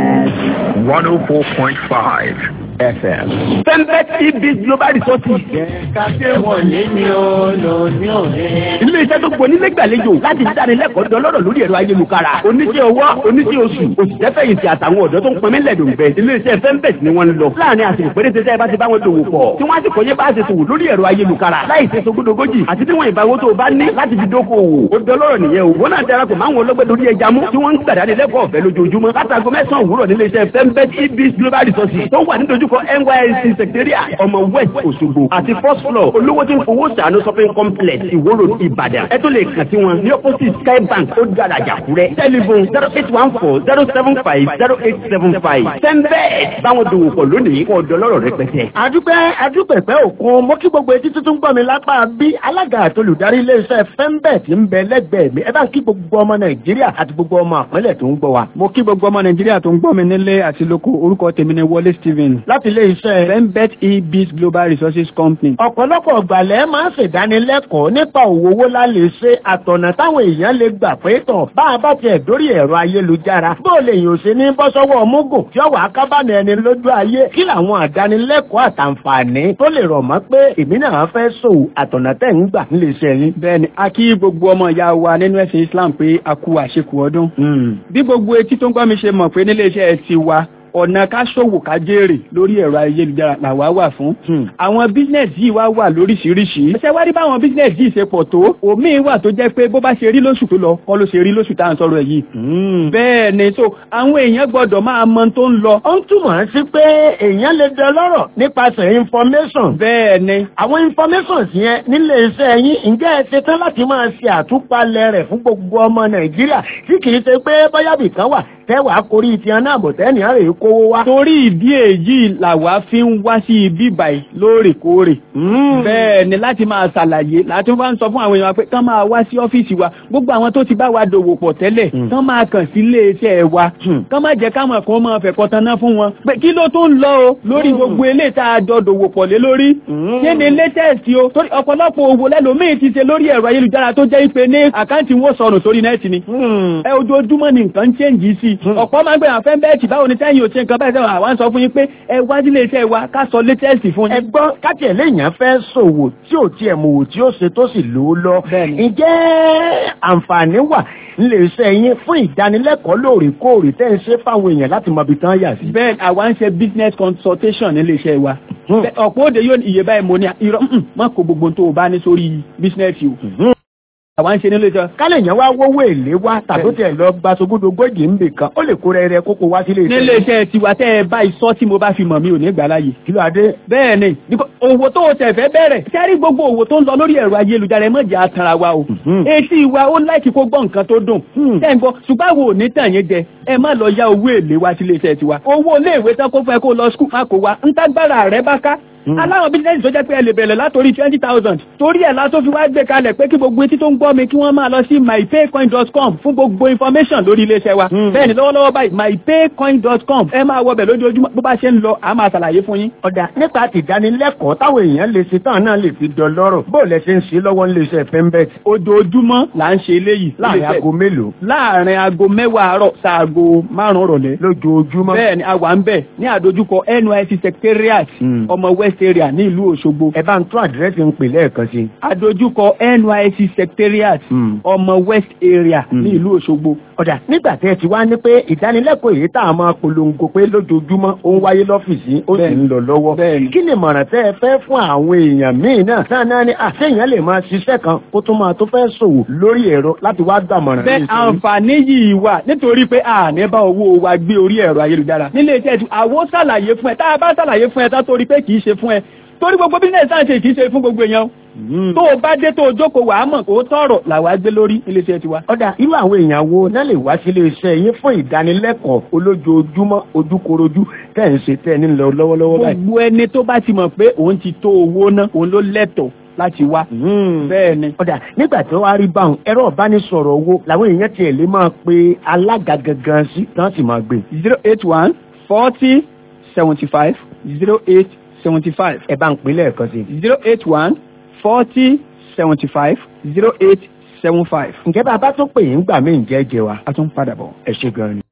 104.5 FM. Pembet TB Global Resources. Kàṣé wọ̀nyí ni ó lò ní òde. Ilé iṣẹ́ tó gbóni lẹ́gbàlejò láti dáni lẹ́kọ̀ọ́ dọlọ́rọ̀ lórí ẹ̀rọ ayélujára. Oníṣẹ́ ọwọ́, oníṣẹ́ oṣù, òṣìṣẹ́ fẹ̀yìntì àtàwọn ọ̀dọ́ tó ń pọnmi lẹ́dùnbẹ̀. Ilé iṣẹ́ Pembet ni wọ́n ń lọ. Láàárín àsìkò péréte tẹ́ ẹ bá ti bá wọn dòwò pọ̀. Tí wọ́n á sì kọ́yé bá a ṣe tòwò lórí ẹ̀rọ ayélujára. Láì ṣe sogúdogójì àti tí wọ́n ìbáwó tó o bá ní láti fi dókòwò. Ó dọlọ́rọ̀ nìyẹn o. Wọ́n náà darapọ̀ máwọn ọlọ́gbẹ́ lórí ẹja mú. Tí wọ́n ń gbàdánì lẹ́kọ̀ọ́ ọ̀fẹ́ lójoojúmọ́. Látago mẹ́sàn-án òwúrọ̀ nílé iṣẹ́ Pembet EBS Global Resources tó wà nídojúkọ NYSC Secretariat ọmọ West Òṣogbo àti first floor olówó tí ń fowó sàánú shopping complex Ìwó Road Ìbàdàn. Ẹ tó lè kàn sí wọn ní opposite Sky Bank ó dára jàkúrẹ́. Telephone zero eight one four zero seven five zero eight seven five. Pembet báwọn dòwò pọ̀ lónìí kọ́ ọ̀dọ́ lọ́rọ̀ rẹpẹtẹ. adúpẹ́ adúpẹ̀pẹ́ òkun mo kí gbogbo etí tuntun gbọ́ mi lápá bí alága àtolùdarí iléeṣẹ́ fembet ń bẹ lẹ́gbẹ̀ẹ́ mi ẹ bá ń kí gbogbo ọmọ nàìjíríà àti gbogbo ọmọ àpẹẹlẹ tó ń gbọ́ wa. mo kí gbogbo ọmọ nàìjíríà tó ń gbọ́ mi nílé àti lóko orúkọ tèmi ni wọlé stephen láti iléeṣẹ́ fembet ebis global resources company. ọ̀pọ̀lọpọ̀ ọ̀gbàlẹ̀ máa ń ṣèdánilẹ́kọ̀ọ́ nípa òwò owó la lè ṣe àtọ̀nà táwọn èèyàn lè gbà pé tọ̀ bá a bá tiẹ̀ dórí ẹ̀rọ ayélujára bó o lè yàn ṣe ní bọ́ sọ́wọ́ mógò tí ọwọ́ akábàmì ẹni lójú ayé kí làwọn àdánilẹ́kọ̀ọ́ àtàǹfààní tó lè rọ̀ mọ́ pé èmi náà fẹ́ ṣòwò àtọ̀nà tẹ̀ ń gbà nílé iṣẹ́ yín. bẹ́ẹ̀ni a kí gbogbo ọmọ ìyá wa nínú ẹ̀sìn islam pé a kú àṣekù ọdún. bí gbogbo etí tó ń gbọ́ mi ṣe mọ̀ pé nílé iṣẹ́ ti wa ọ̀nà ká ṣòwò ká jèrè lórí ẹ̀rọ ayélujára làwa wà fún. àwọn bísínẹ̀sì yìí wá wà lóríṣiríṣi. ṣé wá rí báwọn bísínẹ̀sì yìí ṣe pọ̀ tó òmíì wà tó jẹ́ pé bó bá ṣe rí lóṣù tó lọ kọ́ ló ṣe rí lóṣù tá à ń sọ̀rọ̀ yìí. bẹ́ẹ̀ ni so àwọn èèyàn gbọ́dọ̀ máa mọ tó ń lọ. ó ń túmọ̀ sí pé èèyàn lè dẹ lọ́rọ̀ nípasẹ̀ information. bẹ́ẹ̀ ni. àwọn information yẹn nílé iṣẹ́ yín ǹjẹ́ ẹ ṣe tán láti máa ṣe àtúpalẹ̀ rẹ̀ fún gbogbo ọmọ nàìjíríà tí kì í ṣe pé báyàbì kan wà tẹ́wàá korí ti hàn náà bọ̀ tẹ́ni àrè kówó wá. torí ìdí èyí làwa fi ń wá sí ibi báyìí lóòrèkóòrè. bẹ́ẹ̀ ni láti máa ṣàlàyé láti wá ń sọ fún àwọn èèyàn pé kán máa wá sí ọ́fíìsì wa gbogbo àwọn tó ti bá wa dòwò pọ̀ tẹ́lẹ̀ kán máa kàn sí iléeṣẹ́ wa kán má jẹ́ káwọn kan máa fẹ̀kọ́ taná fún wọn. pé kí ló tó ń lọ o lórí gbogbo eléyìí tá a jọ dòwò pọ̀ lé lórí. kí ni latest o torí ọ̀pọ̀lọpọ̀ òwò lẹ́lòmíì ti ṣe lórí ẹ̀rọ ayélujára tó jẹ́ ìpè ní àkáǹtì wọn sọnù sórí nẹ́ẹ̀tì ni. ẹ ojoojúmọ́ ni nǹkan ń chẹ́ǹjì sí ọ̀pọ̀ máa ń gbé àfẹ́ bẹ́ẹ̀tì báwo ni tẹ́yìn ò ṣe nǹkan báyìí sẹ́wọ̀n àwọn sọ fún yín pé ẹ wá sílé iṣẹ́ wa ká sọ latest fún yín. ẹ gbọ́ káti ẹ̀ léèyàn fẹ́ ṣòwò tí ò tiẹ̀ mọ̀ wò tí ó ṣe tó sì lò ó lọ. ǹjẹ́ àǹfààní wà nílé iṣẹ́ yín fún ìdánilẹ́kọ̀ọ́ lóòrèkóòrè tẹ́ ń ṣe fáwọn èèyàn láti mọ ibi tán yà sí. bẹ́ẹ̀ àwa ń ṣe business consultation nílé iṣẹ́ wa. ọ̀pọ̀ òde yóò iye báyìí mo ní irọ́ má kó gbogbo tó o bá ní sórí business o. àwa ń ṣe nílé iṣẹ́ kálẹ̀ yẹn wá wówó èlé wá tàbí tẹ̀ lọ gba sogúdogójì ń bè kan ó lè kó rẹrẹ kókó wá sílé iṣẹ́. nílé iṣẹ́ tiwa tẹ́ ẹ bá isọ́ tí mo bá fi mọ̀ mi ò ní gbà láàyè. kí ló adé. bẹ́ẹ̀ ni nípa- òwò tó o tẹ̀ fẹ́ bẹ̀rẹ̀ sẹ́rí gbogbo òwò tó ń lọ lórí ẹ̀rọ ayélujára ẹ mọ̀jà atara wa o. etí wa ó láìkí kó gbọ́ nǹkan tó dùn. tẹ́ ń gbọ́ ṣùgbọ́n àwọn ò ní tàn yín jẹ ẹ má lọ ya owó èlé wá sílé iṣẹ́ tiwa. owó iléèwé tán kó fún ẹ kó lọ skul má kó wa ń tágbára rẹ bá ká aláwọn bísíǹsì tó jẹ́ pé ẹ lè bẹ̀rẹ̀ látòrí twenty thousand torí ẹ̀ la tó fi wá gbé kalẹ̀ pé kí gbogbo etí tó ń gbọ́ mi kí wọ́n máa lọ sí mypaycoin.com fún gbogbo information lórí iléeṣẹ́ wa bẹ́ẹ̀ ni lọ́wọ́lọ́wọ́ báyìí mypaycoin.com ẹ máa wọbẹ̀ lójoojúmọ́ bó bá ṣe ń lọ a máa ṣàlàyé fún yín. ọ̀dà nípa tìdánilẹ́kọ̀ọ́ táwọn èèyàn lè ṣe tán náà lè fi dọlọ́rọ̀ bó lẹ ṣe ń ṣe lọ́wọ́ nílé iṣẹ́ fembet. ojoojúmọ́ là ń ṣe eléyìí. láàrin aago mélòó. láàrin aago mẹ́wàá àárọ̀ sáago márùn-ún rọ̀lẹ́. lójoojúmọ́. bẹ́ẹ̀ ni a wà ń bẹ̀ ní àdójúkọ NYSC secretariat ọmọ west area ní ìlú Òṣogbo. ẹ bá ń tún àdírẹ́sì ń pè lẹ́ẹ̀kan sí. àdójúkọ NYSC secretariat ọmọ west area ní ìlú Òṣogbo. ọ̀dà nígbà tẹ́ ẹ ti wá ní pé ìdánilẹ́kọ̀ọ́ èyí tá a máa polongo pé lójoojúmọ́ ó ń wáyé lọ́fíìsì ó sì ń lọ lọ́wọ́. kí ni ìmọ̀ràn tẹ́ ẹ fẹ́ fún àwọn èèyàn míì náà náà náà ni àṣeyàn lè máa ṣiṣẹ́ kan kó tún máa tó fẹ́ ṣòwò lórí ẹ̀rọ láti wá gbàmọ̀ràn. bẹ́ẹ̀ àǹfààní yìí wà nítorí pé a ní bá owó wa gbé orí ẹ̀rọ ayélujára nílé iṣẹ́ tí àwo ṣàlàyé fún ẹ tá a bá ṣàlàyé fún ẹ tá torí pé kì í ṣe fún ẹ torí gbogbo bísíǹnẹ̀sì náà ṣe kì í ṣe fún gbogbo èèyàn tó o bá dé tó o jókòó wàá mọ̀ kó o tọ̀rọ̀ làwa gbé lórí ilé iṣẹ́ tiwa. ọ̀dà irú àwọn èèyàn wo náà lè wá sílé iṣẹ́ yín fún ìdánilẹ́kọ̀ọ́ olójoojúmọ́ ojúkorojú tẹ̀ ń ṣe tẹ̀ ní lọ lọ́wọ́lọ́wọ́ báyìí. gbogbo ẹni tó bá ti mọ̀ pé òun ti tó owó ná òun ló lẹ́tọ̀ọ́ láti wá. bẹ́ẹ̀ ni. ọ̀dà nígbà tí wọ́n á rí báwọn ẹ̀rọ ìbánisọ̀rọ̀ owó làwọn èèyàn tiẹ̀ lè máa pe alága gangan sí tán sì máa gbé. zero eight one forty seventy five zero eight seventy five. ẹ bá ń pè lẹ́ẹ̀kan sí. zero eight one forty seventy five zero eight seven five. ǹjẹ́ bá a bá tún pè yín gbà mí ǹjẹ́ jẹ wa. a tún padà bọ̀. ẹ ṣe gan-an ni.